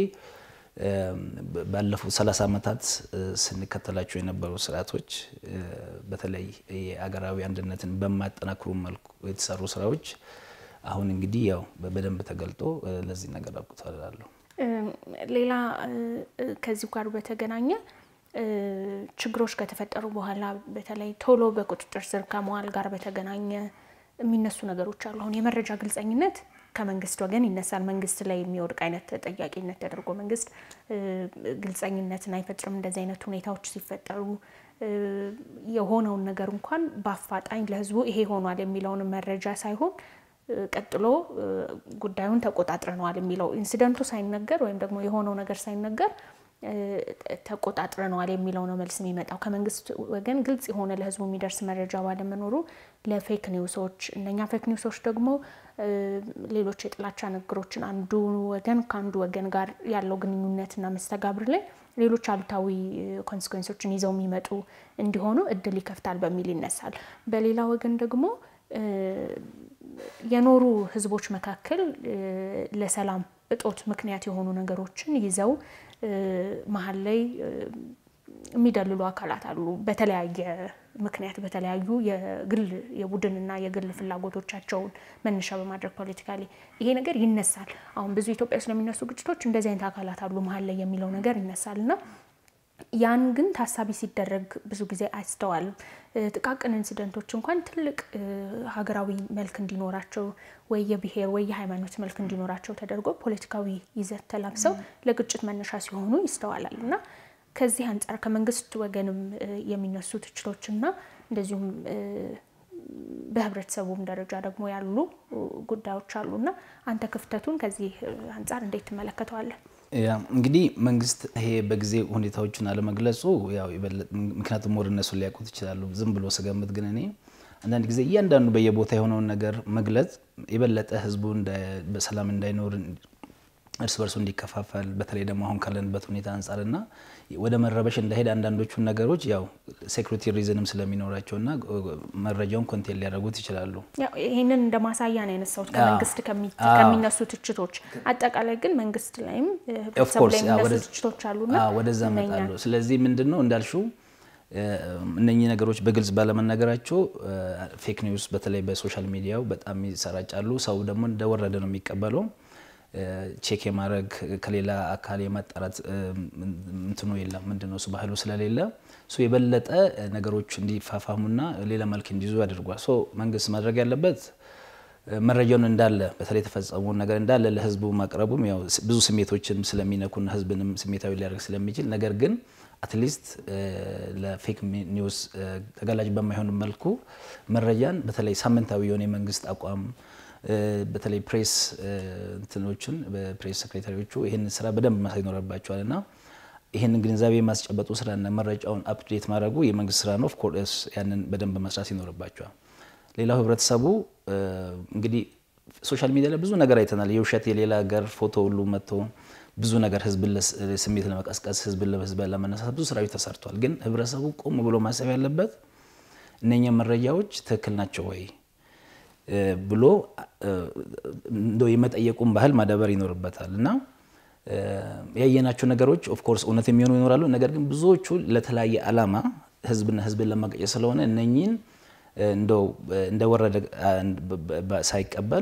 ባለፉት 30 ዓመታት ስንከተላቸው የነበሩ ስርዓቶች በተለይ የአገራዊ አንድነትን በማያጠናክሩ መልኩ የተሰሩ ስራዎች አሁን እንግዲህ ያው በደንብ ተገልጦ ለዚህ ነገር አብቅቷል እላለሁ። ሌላ ከዚሁ ጋር በተገናኘ ችግሮች ከተፈጠሩ በኋላ በተለይ ቶሎ በቁጥጥር ስር ከመዋል ጋር በተገናኘ የሚነሱ ነገሮች አሉ። አሁን የመረጃ ግልጸኝነት ከመንግስት ወገን ይነሳል። መንግስት ላይ የሚወድቅ አይነት ተጠያቂነት ተደርጎ መንግስት ግልጸኝነትን አይፈጥርም። እንደዚህ አይነት ሁኔታዎች ሲፈጠሩ የሆነውን ነገር እንኳን በአፋጣኝ ለህዝቡ ይሄ ሆኗል የሚለውን መረጃ ሳይሆን ቀጥሎ ጉዳዩን ተቆጣጥረነዋል የሚለው ኢንሲደንቱ ሳይነገር ወይም ደግሞ የሆነው ነገር ሳይነገር ተቆጣጥረነዋል የሚለው ነው መልስ የሚመጣው። ከመንግስት ወገን ግልጽ የሆነ ለህዝቡ የሚደርስ መረጃ ባለመኖሩ ለፌክ ኒውሶች እነኛ ፌክ ኒውሶች ደግሞ ሌሎች የጥላቻ ንግግሮችን አንዱ ወገን ከአንዱ ወገን ጋር ያለው ግንኙነትና መስተጋብር ላይ ሌሎች አሉታዊ ኮንሲኮንሶችን ይዘው የሚመጡ እንዲሆኑ እድል ይከፍታል በሚል ይነሳል። በሌላ ወገን ደግሞ የኖሩ ህዝቦች መካከል ለሰላም እጦት ምክንያት የሆኑ ነገሮችን ይዘው መሀል ላይ የሚደልሉ አካላት አሉ። በተለያየ ምክንያት በተለያዩ የግል የቡድንና የግል ፍላጎቶቻቸውን መነሻ በማድረግ ፖለቲካሊ ይሄ ነገር ይነሳል። አሁን ብዙ ኢትዮጵያ ውስጥ ለሚነሱ ግጭቶች እንደዚህ አይነት አካላት አሉ መሀል ላይ የሚለው ነገር ይነሳል እና ያን ግን ታሳቢ ሲደረግ ብዙ ጊዜ አይስተዋልም። ጥቃቅን ኢንሲደንቶች እንኳን ትልቅ ሀገራዊ መልክ እንዲኖራቸው ወይ የብሔር ወይ የሃይማኖት መልክ እንዲኖራቸው ተደርጎ ፖለቲካዊ ይዘት ተላብሰው ለግጭት መነሻ ሲሆኑ ይስተዋላል እና ከዚህ አንጻር ከመንግስት ወገንም የሚነሱ ትችቶችና እንደዚሁም በህብረተሰቡም ደረጃ ደግሞ ያሉ ጉዳዮች አሉና አንተ ክፍተቱን ከዚህ አንጻር እንዴት ትመለከተዋለን? እንግዲህ መንግስት ይሄ በጊዜ ሁኔታዎችን አለመግለጹ ያው ምክንያቱም ወደ እነሱ ሊያውቁት ይችላሉ። ዝም ብሎ ስገምት ግን እኔ አንዳንድ ጊዜ እያንዳንዱ በየቦታ የሆነውን ነገር መግለጽ የበለጠ ህዝቡ በሰላም እንዳይኖር እርስ በርሱ እንዲከፋፈል በተለይ ደግሞ አሁን ካለንበት ሁኔታ አንጻርና ወደ መረበሽ እንዳይሄድ አንዳንዶቹን ነገሮች ያው ሴኩሪቲ ሪዝንም ስለሚኖራቸውና መረጃውን ኮንቴን ሊያደርጉት ይችላሉ። ይህንን እንደ ማሳያ ነው ያነሳሁት ከመንግስት ከሚነሱ ትችቶች። አጠቃላይ ግን መንግስት ላይም ህብረተሰቡ ላይ የሚነሱ ትችቶች አሉና ወደዛ እመጣለሁ። ስለዚህ ምንድን ነው እንዳልሽው እነኚህ ነገሮች በግልጽ ባለመናገራቸው ፌክ ኒውስ በተለይ በሶሻል ሚዲያው በጣም ይሰራጫሉ። ሰው ደግሞ እንደወረደ ነው የሚቀበለው። ቼክ የማድረግ ከሌላ አካል የማጣራት እንትኑ የለም። ምንድን ነው እሱ ባህሉ ስለሌለ እሱ የበለጠ ነገሮች እንዲፋፋሙና ሌላ መልክ እንዲይዙ ያደርጓል። ሶ መንግስት ማድረግ ያለበት መረጃውን እንዳለ በተለይ የተፈጸመውን ነገር እንዳለ ለህዝቡ ማቅረቡም ያው ብዙ ስሜቶችን ስለሚነኩና ህዝብንም ስሜታዊ ሊያደርግ ስለሚችል ነገር ግን አትሊስት ለፌክ ኒውስ ተጋላጭ በማይሆን መልኩ መረጃን በተለይ ሳምንታዊ የሆነ የመንግስት አቋም በተለይ ፕሬስ እንትኖችን በፕሬስ ሴክሬታሪዎቹ ይህንን ስራ በደንብ ማሳይ ይኖርባቸዋል እና ይህንን ግንዛቤ የማስጨበጡ ስራና መረጃውን አፕዴት ማድረጉ የመንግስት ስራ ነው። ኦፍኮርስ ያንን በደንብ መስራት ይኖርባቸዋል። ሌላው ህብረተሰቡ እንግዲህ ሶሻል ሚዲያ ላይ ብዙ ነገር አይተናል። የውሸት የሌላ ሀገር ፎቶ ሁሉ መጥቶ ብዙ ነገር ህዝብን ስሜት ለመቀስቀስ ህዝብን ለህዝብ ለመነሳት ብዙ ስራዎች ተሰርቷል። ግን ህብረተሰቡ ቆም ብሎ ማሰብ ያለበት እነኛ መረጃዎች ትክክል ናቸው ወይ ብሎ እንደው የመጠየቁን ባህል ማዳበር ይኖርበታል እና ያየናቸው ነገሮች ኦፍኮርስ እውነት የሚሆኑ ይኖራሉ። ነገር ግን ብዙዎቹ ለተለያየ ዓላማ ህዝብና ህዝብን ለማቀጨት ስለሆነ እነኚህን እንደው እንደወረደ ሳይቀበል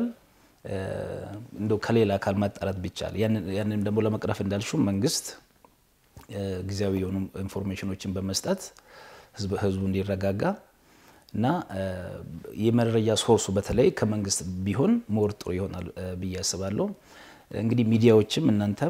እንደው ከሌላ አካል ማጣራት ቢቻል ያንንም ደግሞ ለመቅረፍ እንዳልሹ መንግስት ጊዜያዊ የሆኑ ኢንፎርሜሽኖችን በመስጠት ህዝቡ እንዲረጋጋ እና የመረጃ ሶርሱ በተለይ ከመንግስት ቢሆን ሞር ጥሩ ይሆናል ብዬ አስባለሁ። እንግዲህ ሚዲያዎችም እናንተም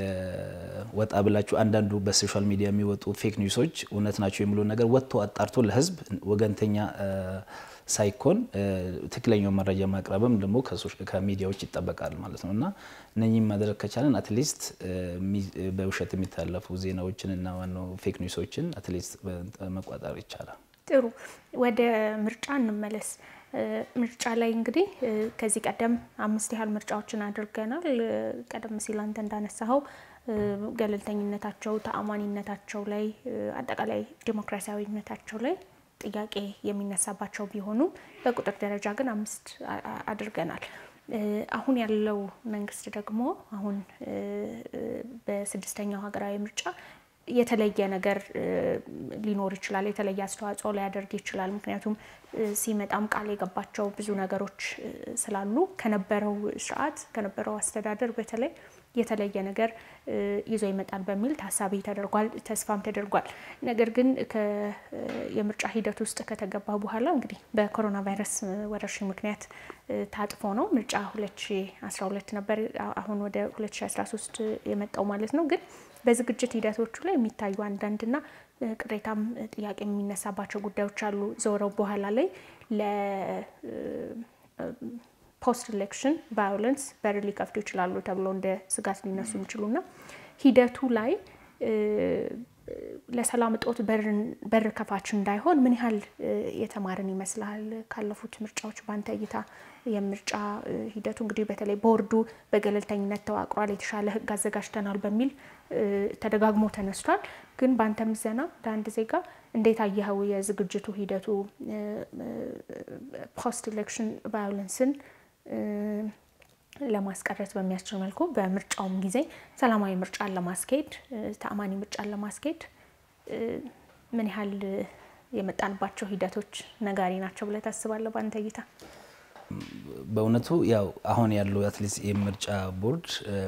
ወጣ ብላችሁ አንዳንዱ በሶሻል ሚዲያ የሚወጡ ፌክ ኒውሶች እውነት ናቸው የሚለው ነገር ወጥቶ አጣርቶ ለህዝብ ወገንተኛ ሳይኮን ትክክለኛው መረጃ ማቅረብም ደግሞ ከሚዲያዎች ይጠበቃል ማለት ነው እና እነኚህም ማድረግ ከቻለን አትሊስት በውሸት የሚታለፉ ዜናዎችን እና ዋናው ፌክ ኒውሶችን አትሊስት መቋጠር ይቻላል። ጥሩ፣ ወደ ምርጫ እንመለስ። ምርጫ ላይ እንግዲህ ከዚህ ቀደም አምስት ያህል ምርጫዎችን አድርገናል። ቀደም ሲል አንተ እንዳነሳኸው ገለልተኝነታቸው፣ ተአማኒነታቸው ላይ አጠቃላይ ዲሞክራሲያዊነታቸው ላይ ጥያቄ የሚነሳባቸው ቢሆኑም በቁጥር ደረጃ ግን አምስት አድርገናል። አሁን ያለው መንግስት ደግሞ አሁን በስድስተኛው ሀገራዊ ምርጫ የተለየ ነገር ሊኖር ይችላል። የተለየ አስተዋጽኦ ሊያደርግ ይችላል። ምክንያቱም ሲመጣም ቃል የገባቸው ብዙ ነገሮች ስላሉ ከነበረው ስርዓት ከነበረው አስተዳደር በተለይ የተለየ ነገር ይዞ ይመጣል በሚል ታሳቢ ተደርጓል፣ ተስፋም ተደርጓል። ነገር ግን የምርጫ ሂደት ውስጥ ከተገባ በኋላ እንግዲህ በኮሮና ቫይረስ ወረርሽኝ ምክንያት ታጥፎ ነው ምርጫ 2012 ነበር አሁን ወደ 2013 የመጣው ማለት ነው። ግን በዝግጅት ሂደቶቹ ላይ የሚታዩ አንዳንድና ቅሬታም ጥያቄ የሚነሳባቸው ጉዳዮች አሉ። ዞረው በኋላ ላይ ፖስት ኢሌክሽን ቫዮለንስ በር ሊከፍቱ ይችላሉ ተብሎ እንደ ስጋት ሊነሱ የሚችሉና ሂደቱ ላይ ለሰላም እጦት በር ከፋች እንዳይሆን ምን ያህል የተማርን ይመስልሃል? ካለፉት ምርጫዎች በአንተ እይታ የምርጫ ሂደቱ እንግዲህ በተለይ ቦርዱ በገለልተኝነት ተዋቅሯል፣ የተሻለ ሕግ አዘጋጅተናል በሚል ተደጋግሞ ተነስቷል። ግን በአንተ ምዘና ለአንድ ዜጋ እንዴት አየኸው የዝግጅቱ ሂደቱ ፖስት ኢሌክሽን ቫዮለንስን ለማስቀረት በሚያስችል መልኩ በምርጫውም ጊዜ ሰላማዊ ምርጫን ለማስኬድ ተአማኒ ምርጫን ለማስኬድ ምን ያህል የመጣንባቸው ሂደቶች ነጋሪ ናቸው ብለህ ታስባለህ? በአንተ እይታ? በእውነቱ ያው አሁን ያለው አትሊስት የምርጫ ቦርድ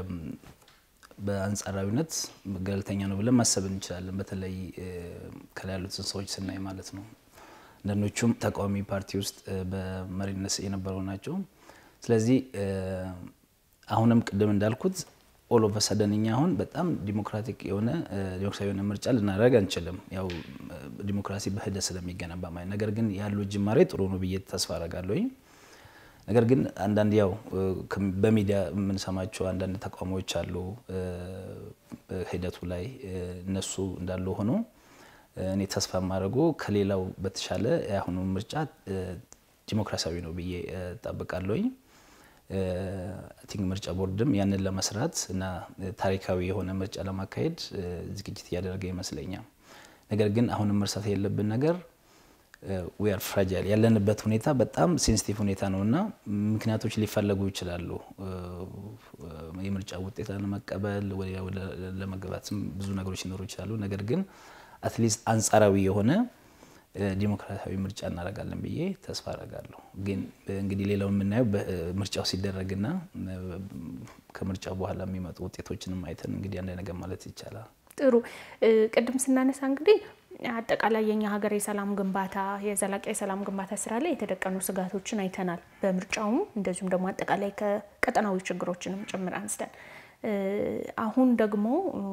በአንጻራዊነት ገለልተኛ ነው ብለን ማሰብ እንችላለን። በተለይ ከላይ ያሉትን ሰዎች ስናይ ማለት ነው። አንዳንዶቹም ተቃዋሚ ፓርቲ ውስጥ በመሪነት የነበሩ ናቸው። ስለዚህ አሁንም ቅድም እንዳልኩት ኦል ኦፍ ሰደን እኛ አሁን በጣም ዲሞክራቲክ የሆነ ዲሞክራሲያዊ የሆነ ምርጫ ልናደርግ አንችልም። ያው ዲሞክራሲ በሂደት ስለሚገነባ ማለት ነገር ግን ያለው ጅማሬ ጥሩ ነው ብዬ ተስፋ አደርጋለሁ። ነገር ግን አንዳንድ ያው በሚዲያ የምንሰማቸው አንዳንድ ተቃውሞዎች አሉ ሂደቱ ላይ እነሱ እንዳሉ ሆኖ እኔ ተስፋ የማደርጉ ከሌላው በተሻለ የአሁኑ ምርጫ ዲሞክራሲያዊ ነው ብዬ እጠብቃለሁኝ። ቲንክ ምርጫ ቦርድም ያንን ለመስራት እና ታሪካዊ የሆነ ምርጫ ለማካሄድ ዝግጅት እያደረገ ይመስለኛል። ነገር ግን አሁንም መርሳት የለብን ነገር ዊአር ፍራጃይል ያለንበት ሁኔታ በጣም ሴንሲቲቭ ሁኔታ ነው እና ምክንያቶች ሊፈለጉ ይችላሉ። የምርጫ ውጤት ለመቀበል ለመግባትም ብዙ ነገሮች ሊኖሩ ይችላሉ። ነገር ግን አትሊስት አንጻራዊ የሆነ ዲሞክራሲያዊ ምርጫ እናደርጋለን ብዬ ተስፋ አደርጋለሁ። ግን እንግዲህ ሌላው የምናየው ምርጫው ሲደረግና ከምርጫው በኋላ የሚመጡ ውጤቶችንም አይተን እንግዲህ አንድ ነገር ማለት ይቻላል። ጥሩ ቅድም ስናነሳ እንግዲህ አጠቃላይ የኛ ሀገር የሰላም ግንባታ የዘላቂ የሰላም ግንባታ ስራ ላይ የተደቀኑ ስጋቶችን አይተናል። በምርጫውም እንደዚሁም ደግሞ አጠቃላይ ከቀጠናዊ ችግሮችንም ጭምር አንስተን አሁን ደግሞ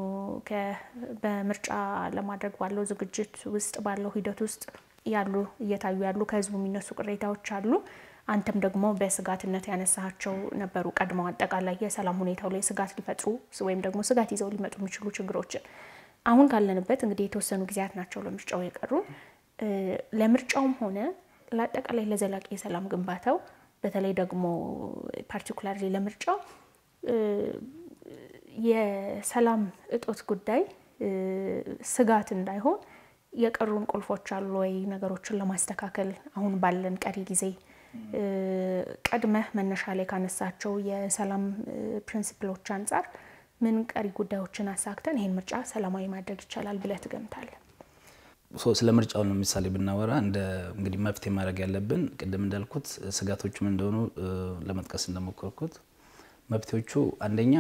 በምርጫ ለማድረግ ባለው ዝግጅት ውስጥ ባለው ሂደት ውስጥ ያሉ እየታዩ ያሉ ከህዝቡ የሚነሱ ቅሬታዎች አሉ። አንተም ደግሞ በስጋትነት ያነሳቸው ነበሩ። ቀድመው አጠቃላይ የሰላም ሁኔታው ላይ ስጋት ሊፈጥሩ ወይም ደግሞ ስጋት ይዘው ሊመጡ የሚችሉ ችግሮችን አሁን ካለንበት እንግዲህ የተወሰኑ ጊዜያት ናቸው ለምርጫው የቀሩ። ለምርጫውም ሆነ ለአጠቃላይ ለዘላቂ የሰላም ግንባታው በተለይ ደግሞ ፓርቲኩላርሊ ለምርጫው የሰላም እጦት ጉዳይ ስጋት እንዳይሆን የቀሩን ቁልፎች አሉ ወይ? ነገሮችን ለማስተካከል አሁን ባለን ቀሪ ጊዜ ቀድመህ መነሻ ላይ ካነሳቸው የሰላም ፕሪንሲፕሎች አንጻር ምን ቀሪ ጉዳዮችን አሳክተን ይህን ምርጫ ሰላማዊ ማድረግ ይቻላል ብለህ ትገምታለህ? ስለ ምርጫው ለምሳሌ ብናወራ እንደ እንግዲህ መፍትሄ ማድረግ ያለብን ቅድም እንዳልኩት ስጋቶቹም እንደሆኑ ለመጥቀስ እንደሞከርኩት መፍትሄዎቹ አንደኛ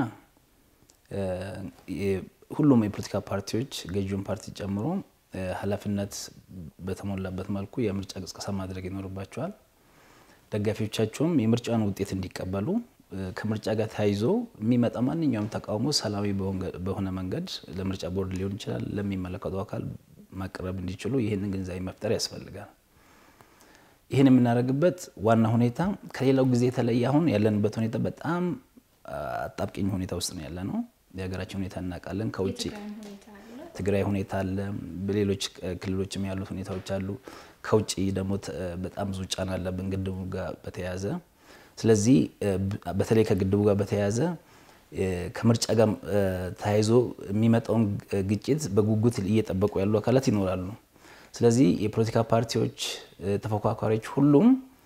ሁሉም የፖለቲካ ፓርቲዎች ገዢውን ፓርቲ ጨምሮ ኃላፊነት በተሞላበት መልኩ የምርጫ ቅስቀሳ ማድረግ ይኖርባቸዋል። ደጋፊዎቻቸውም የምርጫውን ውጤት እንዲቀበሉ ከምርጫ ጋር ተያይዞ የሚመጣ ማንኛውም ተቃውሞ ሰላማዊ በሆነ መንገድ ለምርጫ ቦርድ ሊሆን ይችላል ለሚመለከቱ አካል ማቅረብ እንዲችሉ ይህንን ግንዛቤ መፍጠር ያስፈልጋል። ይህን የምናደርግበት ዋና ሁኔታ ከሌላው ጊዜ የተለየ አሁን ያለንበት ሁኔታ በጣም አጣብቂኝ ሁኔታ ውስጥ ነው ያለ ነው። የሀገራችን ሁኔታ እናውቃለን። ከውጭ ትግራይ ሁኔታ አለ፣ በሌሎች ክልሎችም ያሉት ሁኔታዎች አሉ። ከውጭ ደግሞ በጣም ብዙ ጫና አለብን ግድቡ ጋር በተያያዘ ስለዚህ በተለይ ከግድቡ ጋር በተያያዘ ከምርጫ ጋር ተያይዞ የሚመጣውን ግጭት በጉጉት እየጠበቁ ያሉ አካላት ይኖራሉ። ስለዚህ የፖለቲካ ፓርቲዎች፣ ተፎካካሪዎች ሁሉም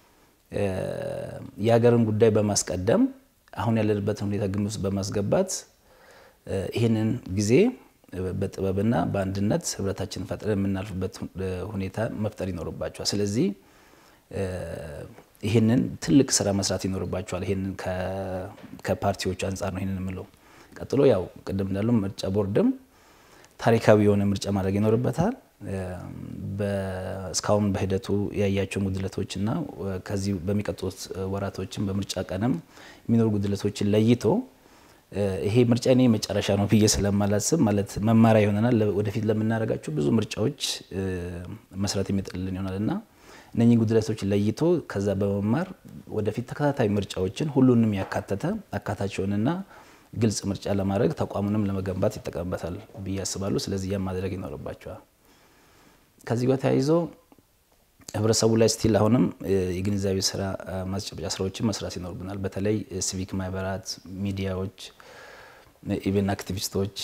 የሀገርን ጉዳይ በማስቀደም አሁን ያለንበትን ሁኔታ ግምት ውስጥ በማስገባት ይህንን ጊዜ በጥበብና በአንድነት ህብረታችንን ፈጥረን የምናልፍበት ሁኔታ መፍጠር ይኖርባቸዋል። ስለዚህ ይህንን ትልቅ ስራ መስራት ይኖርባቸዋል። ይህንን ከፓርቲዎቹ አንጻር ነው ይህንን የምለው። ቀጥሎ ያው ቅድም እንዳሉ ምርጫ ቦርድም ታሪካዊ የሆነ ምርጫ ማድረግ ይኖርበታል። እስካሁን በሂደቱ ያያቸው ጉድለቶችና ከዚህ በሚቀጥሉት ወራቶችም በምርጫ ቀንም የሚኖሩ ጉድለቶችን ለይቶ ይሄ ምርጫ እኔ መጨረሻ ነው ብዬ ስለማላስብ ማለት መማሪያ ይሆነናል። ወደፊት ለምናደርጋቸው ብዙ ምርጫዎች መስራት የሚጥልልን ይሆናል እና እነኚህ ጉድለቶች ለይቶ ከዛ በመማር ወደፊት ተከታታይ ምርጫዎችን ሁሉንም ያካተተ አካታቸውንና ግልጽ ምርጫ ለማድረግ ተቋሙንም ለመገንባት ይጠቀምበታል ብዬ አስባለሁ። ስለዚህ ያም ማድረግ ይኖርባቸዋል። ከዚህ ጋር ተያይዞ ህብረተሰቡ ላይ ስቲል አሁንም የግንዛቤ ስራ ማስጨበጫ ስራዎችን መስራት ይኖርብናል። በተለይ ሲቪክ ማህበራት፣ ሚዲያዎች፣ ኢቨን አክቲቪስቶች፣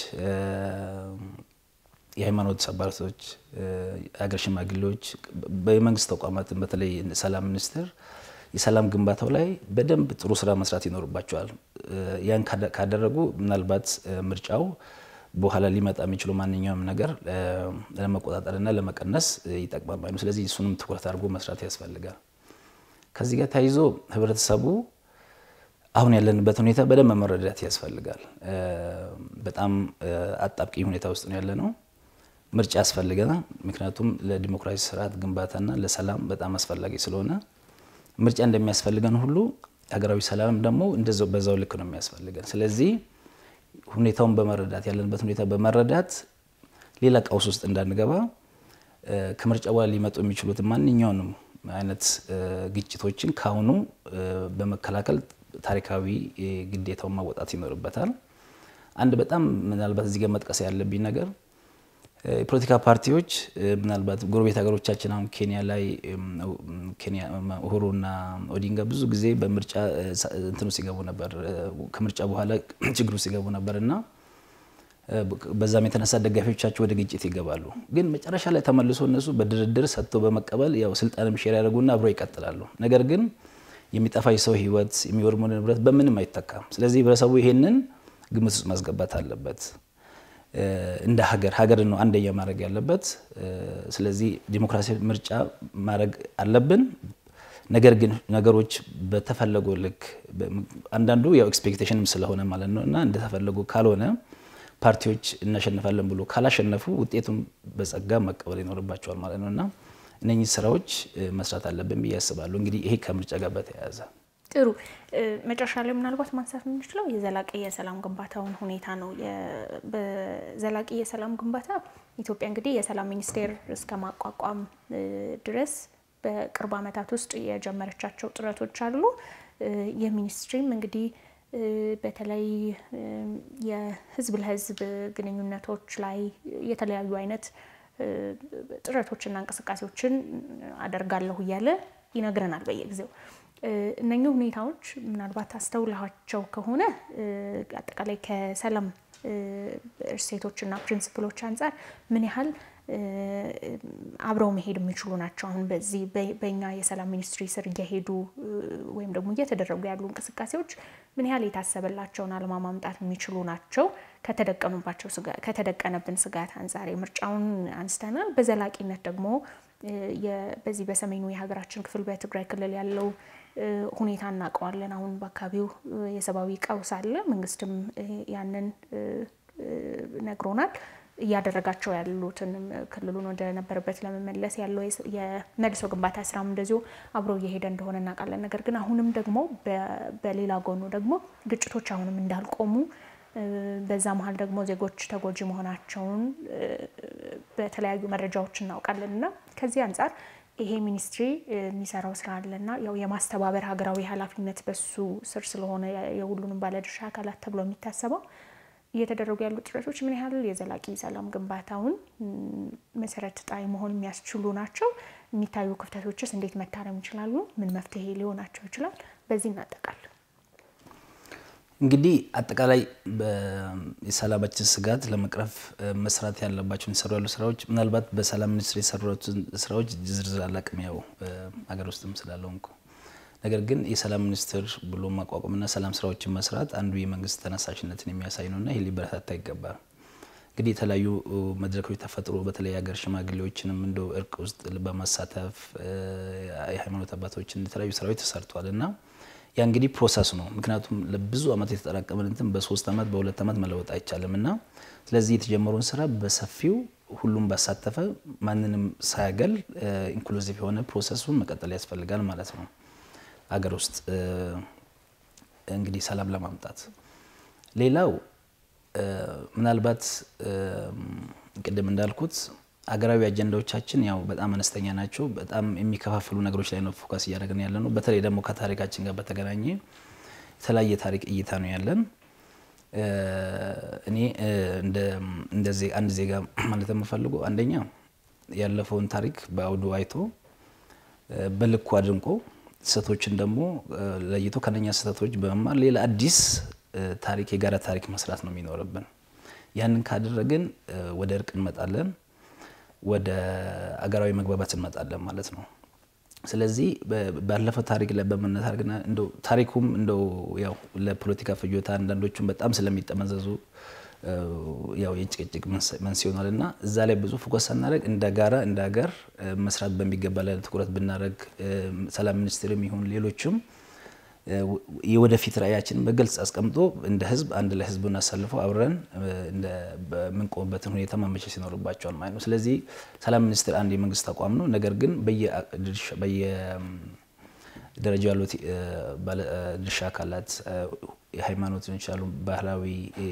የሃይማኖት አባቶች፣ የሀገር ሽማግሌዎች፣ በመንግስት ተቋማትን በተለይ ሰላም ሚኒስቴር የሰላም ግንባታው ላይ በደንብ ጥሩ ስራ መስራት ይኖርባቸዋል። ያን ካደረጉ ምናልባት ምርጫው በኋላ ሊመጣ የሚችሉ ማንኛውም ነገር ለመቆጣጠርና ለመቀነስ ይጠቅማል ነው። ስለዚህ እሱንም ትኩረት አድርጎ መስራት ያስፈልጋል። ከዚህ ጋር ተያይዞ ህብረተሰቡ አሁን ያለንበት ሁኔታ በደንብ መረዳት ያስፈልጋል። በጣም አጣብቂኝ ሁኔታ ውስጥ ነው ያለ ነው። ምርጫ ያስፈልገናል። ምክንያቱም ለዲሞክራሲ ስርዓት ግንባታና ለሰላም በጣም አስፈላጊ ስለሆነ ምርጫ እንደሚያስፈልገን ሁሉ ሀገራዊ ሰላም ደግሞ እንደዛው በዛው ልክ ነው የሚያስፈልገን። ስለዚህ ሁኔታውን በመረዳት ያለንበት ሁኔታ በመረዳት ሌላ ቀውስ ውስጥ እንዳንገባ ከምርጫ በኋላ ሊመጡ የሚችሉትን ማንኛውንም አይነት ግጭቶችን ካሁኑ በመከላከል ታሪካዊ ግዴታውን ማወጣት ይኖርበታል። አንድ በጣም ምናልባት እዚህ ጋር መጥቀስ ያለብኝ ነገር የፖለቲካ ፓርቲዎች ምናልባት ጎረቤት ሀገሮቻችን አሁን ኬንያ ላይ ኬንያ ኡሁሩና ኦዲንጋ ብዙ ጊዜ በምርጫ እንትኑ ሲገቡ ነበር፣ ከምርጫ በኋላ ችግሩ ሲገቡ ነበር እና በዛም የተነሳ ደጋፊዎቻቸው ወደ ግጭት ይገባሉ። ግን መጨረሻ ላይ ተመልሶ እነሱ በድርድር ሰጥቶ በመቀበል ያው ስልጣንም ሼር ያደርጉና አብሮ ይቀጥላሉ። ነገር ግን የሚጠፋ የሰው ሕይወት የሚወድሙ ንብረት በምንም አይተካም። ስለዚህ ህብረተሰቡ ይሄንን ግምት ውስጥ ማስገባት አለበት። እንደ ሀገር ሀገርን ነው አንደኛ ማድረግ ያለበት። ስለዚህ ዲሞክራሲያዊ ምርጫ ማድረግ አለብን። ነገር ግን ነገሮች በተፈለገው ልክ አንዳንዱ ያው ኤክስፔክቴሽንም ስለሆነ ማለት ነው እና እንደተፈለጉ ካልሆነ ፓርቲዎች እናሸንፋለን ብሎ ካላሸነፉ ውጤቱን በጸጋ መቀበል ይኖርባቸዋል ማለት ነው እና እነኚህ ስራዎች መስራት አለብን ብዬ ያስባሉ። እንግዲህ ይሄ ከምርጫ ጋር በተያያዘ ጥሩ መጨረሻ ላይ ምናልባት ማንሳት የምንችለው የዘላቂ የሰላም ግንባታውን ሁኔታ ነው። በዘላቂ የሰላም ግንባታ ኢትዮጵያ እንግዲህ የሰላም ሚኒስቴር እስከ ማቋቋም ድረስ በቅርብ ዓመታት ውስጥ የጀመረቻቸው ጥረቶች አሉ። የሚኒስትሪም እንግዲህ በተለይ የህዝብ ለህዝብ ግንኙነቶች ላይ የተለያዩ አይነት ጥረቶችና እንቅስቃሴዎችን አደርጋለሁ እያለ ይነግረናል በየጊዜው። እነኚህ ሁኔታዎች ምናልባት አስተውላቸው ከሆነ አጠቃላይ ከሰላም እሴቶችና ፕሪንስፕሎች አንጻር ምን ያህል አብረው መሄድ የሚችሉ ናቸው? አሁን በዚህ በእኛ የሰላም ሚኒስትሪ ስር እየሄዱ ወይም ደግሞ እየተደረጉ ያሉ እንቅስቃሴዎች ምን ያህል የታሰበላቸውን አልማ ማምጣት የሚችሉ ናቸው? ከተደቀኑባቸው ከተደቀነብን ስጋት አንጻር የምርጫውን አንስተናል። በዘላቂነት ደግሞ በዚህ በሰሜኑ የሀገራችን ክፍል በትግራይ ክልል ያለው ሁኔታ እናውቀዋለን። አሁን በአካባቢው የሰብአዊ ቀውስ አለ። መንግስትም ያንን ነግሮናል። እያደረጋቸው ያሉትን ክልሉን ወደ ነበረበት ለመመለስ ያለው የመልሶ ግንባታ ስራም እንደዚሁ አብሮ እየሄደ እንደሆነ እናውቃለን። ነገር ግን አሁንም ደግሞ በሌላ ጎኑ ደግሞ ግጭቶች አሁንም እንዳልቆሙ በዛ መሀል ደግሞ ዜጎች ተጎጂ መሆናቸውን በተለያዩ መረጃዎች እናውቃለን እና ከዚህ አንጻር ይሄ ሚኒስትሪ የሚሰራው ስራ አለና ያው የማስተባበር ሀገራዊ ኃላፊነት በሱ ስር ስለሆነ የሁሉንም ባለድርሻ አካላት ተብሎ የሚታሰበው እየተደረጉ ያሉ ጥረቶች ምን ያህል የዘላቂ ሰላም ግንባታውን መሰረት ጣይ መሆን የሚያስችሉ ናቸው? የሚታዩ ክፍተቶችስ እንዴት መታረም ይችላሉ? ምን መፍትሄ ሊሆናቸው ይችላል? በዚህ እናጠቃል። እንግዲህ አጠቃላይ የሰላማችን ስጋት ለመቅረፍ መስራት ያለባቸው የሚሰሩ ያሉ ስራዎች ምናልባት በሰላም ሚኒስትር የሰሩትን ስራዎች ዝርዝር አላቅም፣ ያው ሀገር ውስጥም ስላለውንኩ ነገር ግን የሰላም ሚኒስትር ብሎ ማቋቋምና ሰላም ስራዎችን መስራት አንዱ የመንግስት ተነሳሽነትን የሚያሳይ ነውና ይህ ሊበረታታ ይገባል። እንግዲህ የተለያዩ መድረኮች ተፈጥሮ በተለይ ሀገር ሽማግሌዎችንም እንደ እርቅ ውስጥ በማሳተፍ የሃይማኖት አባቶችን የተለያዩ ስራዎች ተሰርተዋል እና ያ እንግዲህ ፕሮሰስ ነው። ምክንያቱም ለብዙ ዓመት የተጠራቀመን እንትን በሶስት ዓመት በሁለት ዓመት መለወጥ አይቻልም እና ስለዚህ የተጀመረውን ስራ በሰፊው ሁሉም ባሳተፈ ማንንም ሳያገል ኢንክሉዚቭ የሆነ ፕሮሰሱን መቀጠል ያስፈልጋል ማለት ነው። ሀገር ውስጥ እንግዲህ ሰላም ለማምጣት ሌላው ምናልባት ቅድም እንዳልኩት ሀገራዊ አጀንዳዎቻችን ያው በጣም አነስተኛ ናቸው። በጣም የሚከፋፍሉ ነገሮች ላይ ነው ፎከስ እያደረግን ያለ ነው። በተለይ ደግሞ ከታሪካችን ጋር በተገናኘ የተለያየ ታሪክ እይታ ነው ያለን። እኔ አንድ ዜጋ ማለት የምፈልገው አንደኛ ያለፈውን ታሪክ በአውዱ አይቶ በልኩ አድንቆ ስህተቶችን ደግሞ ለይቶ ከነኛ ስህተቶች በመማር ሌላ አዲስ ታሪክ የጋራ ታሪክ መስራት ነው የሚኖርብን። ያንን ካደረግን ወደ እርቅ እንመጣለን፣ ወደ አገራዊ መግባባት እንመጣለን ማለት ነው። ስለዚህ ባለፈው ታሪክ ላይ በመነታርግና እንደው ታሪኩም እንደው ያው ለፖለቲካ ፍጆታ አንዳንዶቹም በጣም ስለሚጠመዘዙ ያው የጭቅጭቅ መንስኤ ሆኗል እና እዛ ላይ ብዙ ፎከስ ሳናደርግ እንደ ጋራ እንደ ሀገር መስራት በሚገባ ላይ ትኩረት ብናደርግ ሰላም ሚኒስትርም ይሁን ሌሎችም የወደፊት ራዕያችንን በግልጽ አስቀምጦ እንደ ህዝብ አንድ ላይ ህዝቡን አሳልፈው አብረን የምንቆምበትን ሁኔታ ማመቻቸት ይኖርባቸዋል ማለት ነው። ስለዚህ ሰላም ሚኒስቴር አንድ የመንግስት ተቋም ነው። ነገር ግን በየደረጃው ያሉት ባለድርሻ አካላት የሃይማኖት ሊሆን ይችላሉ፣ ባህላዊ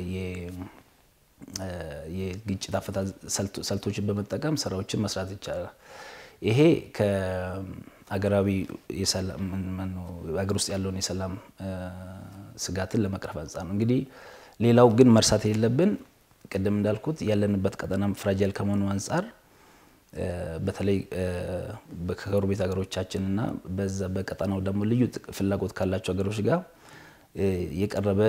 የግጭት አፈታት ስልቶችን በመጠቀም ስራዎችን መስራት ይቻላል። ይሄ ከሀገራዊ ሀገር ውስጥ ያለውን የሰላም ስጋትን ለመቅረፍ አንጻር ነው። እንግዲህ ሌላው ግን መርሳት የሌለብን ቅድም እንዳልኩት ያለንበት ቀጠና ፍራጃይል ከመሆኑ አንጻር በተለይ ከጎረቤት ሀገሮቻችንና በዛ በቀጠናው ደግሞ ልዩ ፍላጎት ካላቸው ሀገሮች ጋር የቀረበ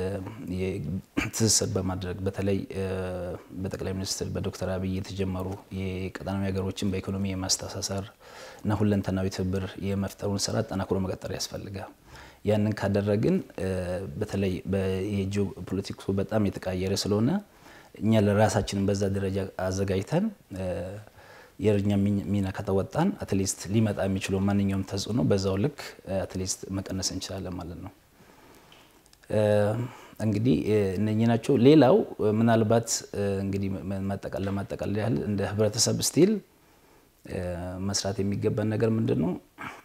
ትስስር በማድረግ በተለይ በጠቅላይ ሚኒስትር በዶክተር አብይ የተጀመሩ የቀጠናዊ ሀገሮችን በኢኮኖሚ የማስተሳሰር እና ሁለንተናዊ ትብብር የመፍጠሩን ስራ አጠናክሮ መቀጠል ያስፈልጋል። ያንን ካደረግን በተለይ የጂኦ ፖለቲክሱ በጣም የተቃየረ ስለሆነ እኛ ለራሳችንን በዛ ደረጃ አዘጋጅተን የእኛ ሚና ከተወጣን አትሊስት ሊመጣ የሚችለው ማንኛውም ተጽዕኖ በዛው ልክ አትሊስት መቀነስ እንችላለን ማለት ነው። እንግዲህ እነኚህ ናቸው። ሌላው ምናልባት እንግዲህ ለማጠቃለል ያህል እንደ ህብረተሰብ ስቲል መስራት የሚገባን ነገር ምንድን ነው?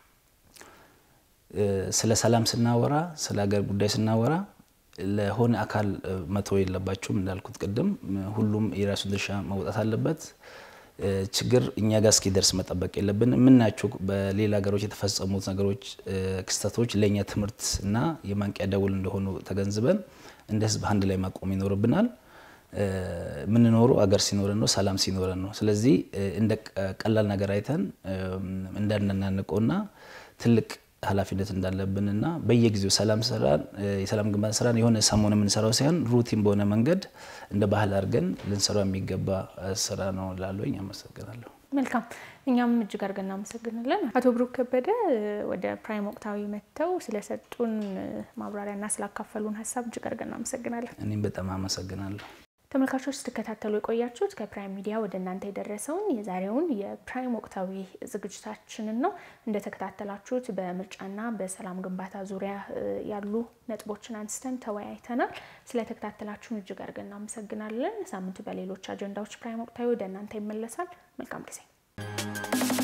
ስለ ሰላም ስናወራ፣ ስለ ሀገር ጉዳይ ስናወራ ለሆነ አካል መተው የለባቸውም። እንዳልኩት ቅድም ሁሉም የራሱን ድርሻ መውጣት አለበት። ችግር እኛ ጋር እስኪደርስ መጠበቅ የለብን። የምናያቸው በሌላ ሀገሮች የተፈጸሙት ነገሮች፣ ክስተቶች ለእኛ ትምህርት እና የማንቂያ ደውል እንደሆኑ ተገንዝበን እንደ ህዝብ አንድ ላይ ማቆም ይኖርብናል። የምንኖረው አገር ሲኖረን ነው፣ ሰላም ሲኖረን ነው። ስለዚህ እንደ ቀላል ነገር አይተን እንዳናናንቀውና ትልቅ ኃላፊነት እንዳለብንና በየጊዜው ሰላም ስራን የሰላም ግንባታ ስራን የሆነ ሰሞን የምንሰራው ሳይሆን ሩቲን በሆነ መንገድ እንደ ባህል አድርገን ልንሰራው የሚገባ ስራ ነው ላለኝ አመሰግናለሁ። መልካም፣ እኛም እጅግ አድርገን እናመሰግናለን። አቶ ብሩክ ከበደ ወደ ፕራይም ወቅታዊ መጥተው ስለሰጡን ማብራሪያና ስላካፈሉን ሀሳብ እጅግ አድርገን እናመሰግናለን። እኔም በጣም አመሰግናለሁ። ተመልካቾች ስትከታተሉ የቆያችሁት ከፕራይም ሚዲያ ወደ እናንተ የደረሰውን የዛሬውን የፕራይም ወቅታዊ ዝግጅታችንን ነው። እንደተከታተላችሁት በምርጫና በሰላም ግንባታ ዙሪያ ያሉ ነጥቦችን አንስተን ተወያይተናል። ስለተከታተላችሁን እጅግ አድርገን እናመሰግናለን። ሳምንት በሌሎች አጀንዳዎች ፕራይም ወቅታዊ ወደ እናንተ ይመለሳል። መልካም ጊዜ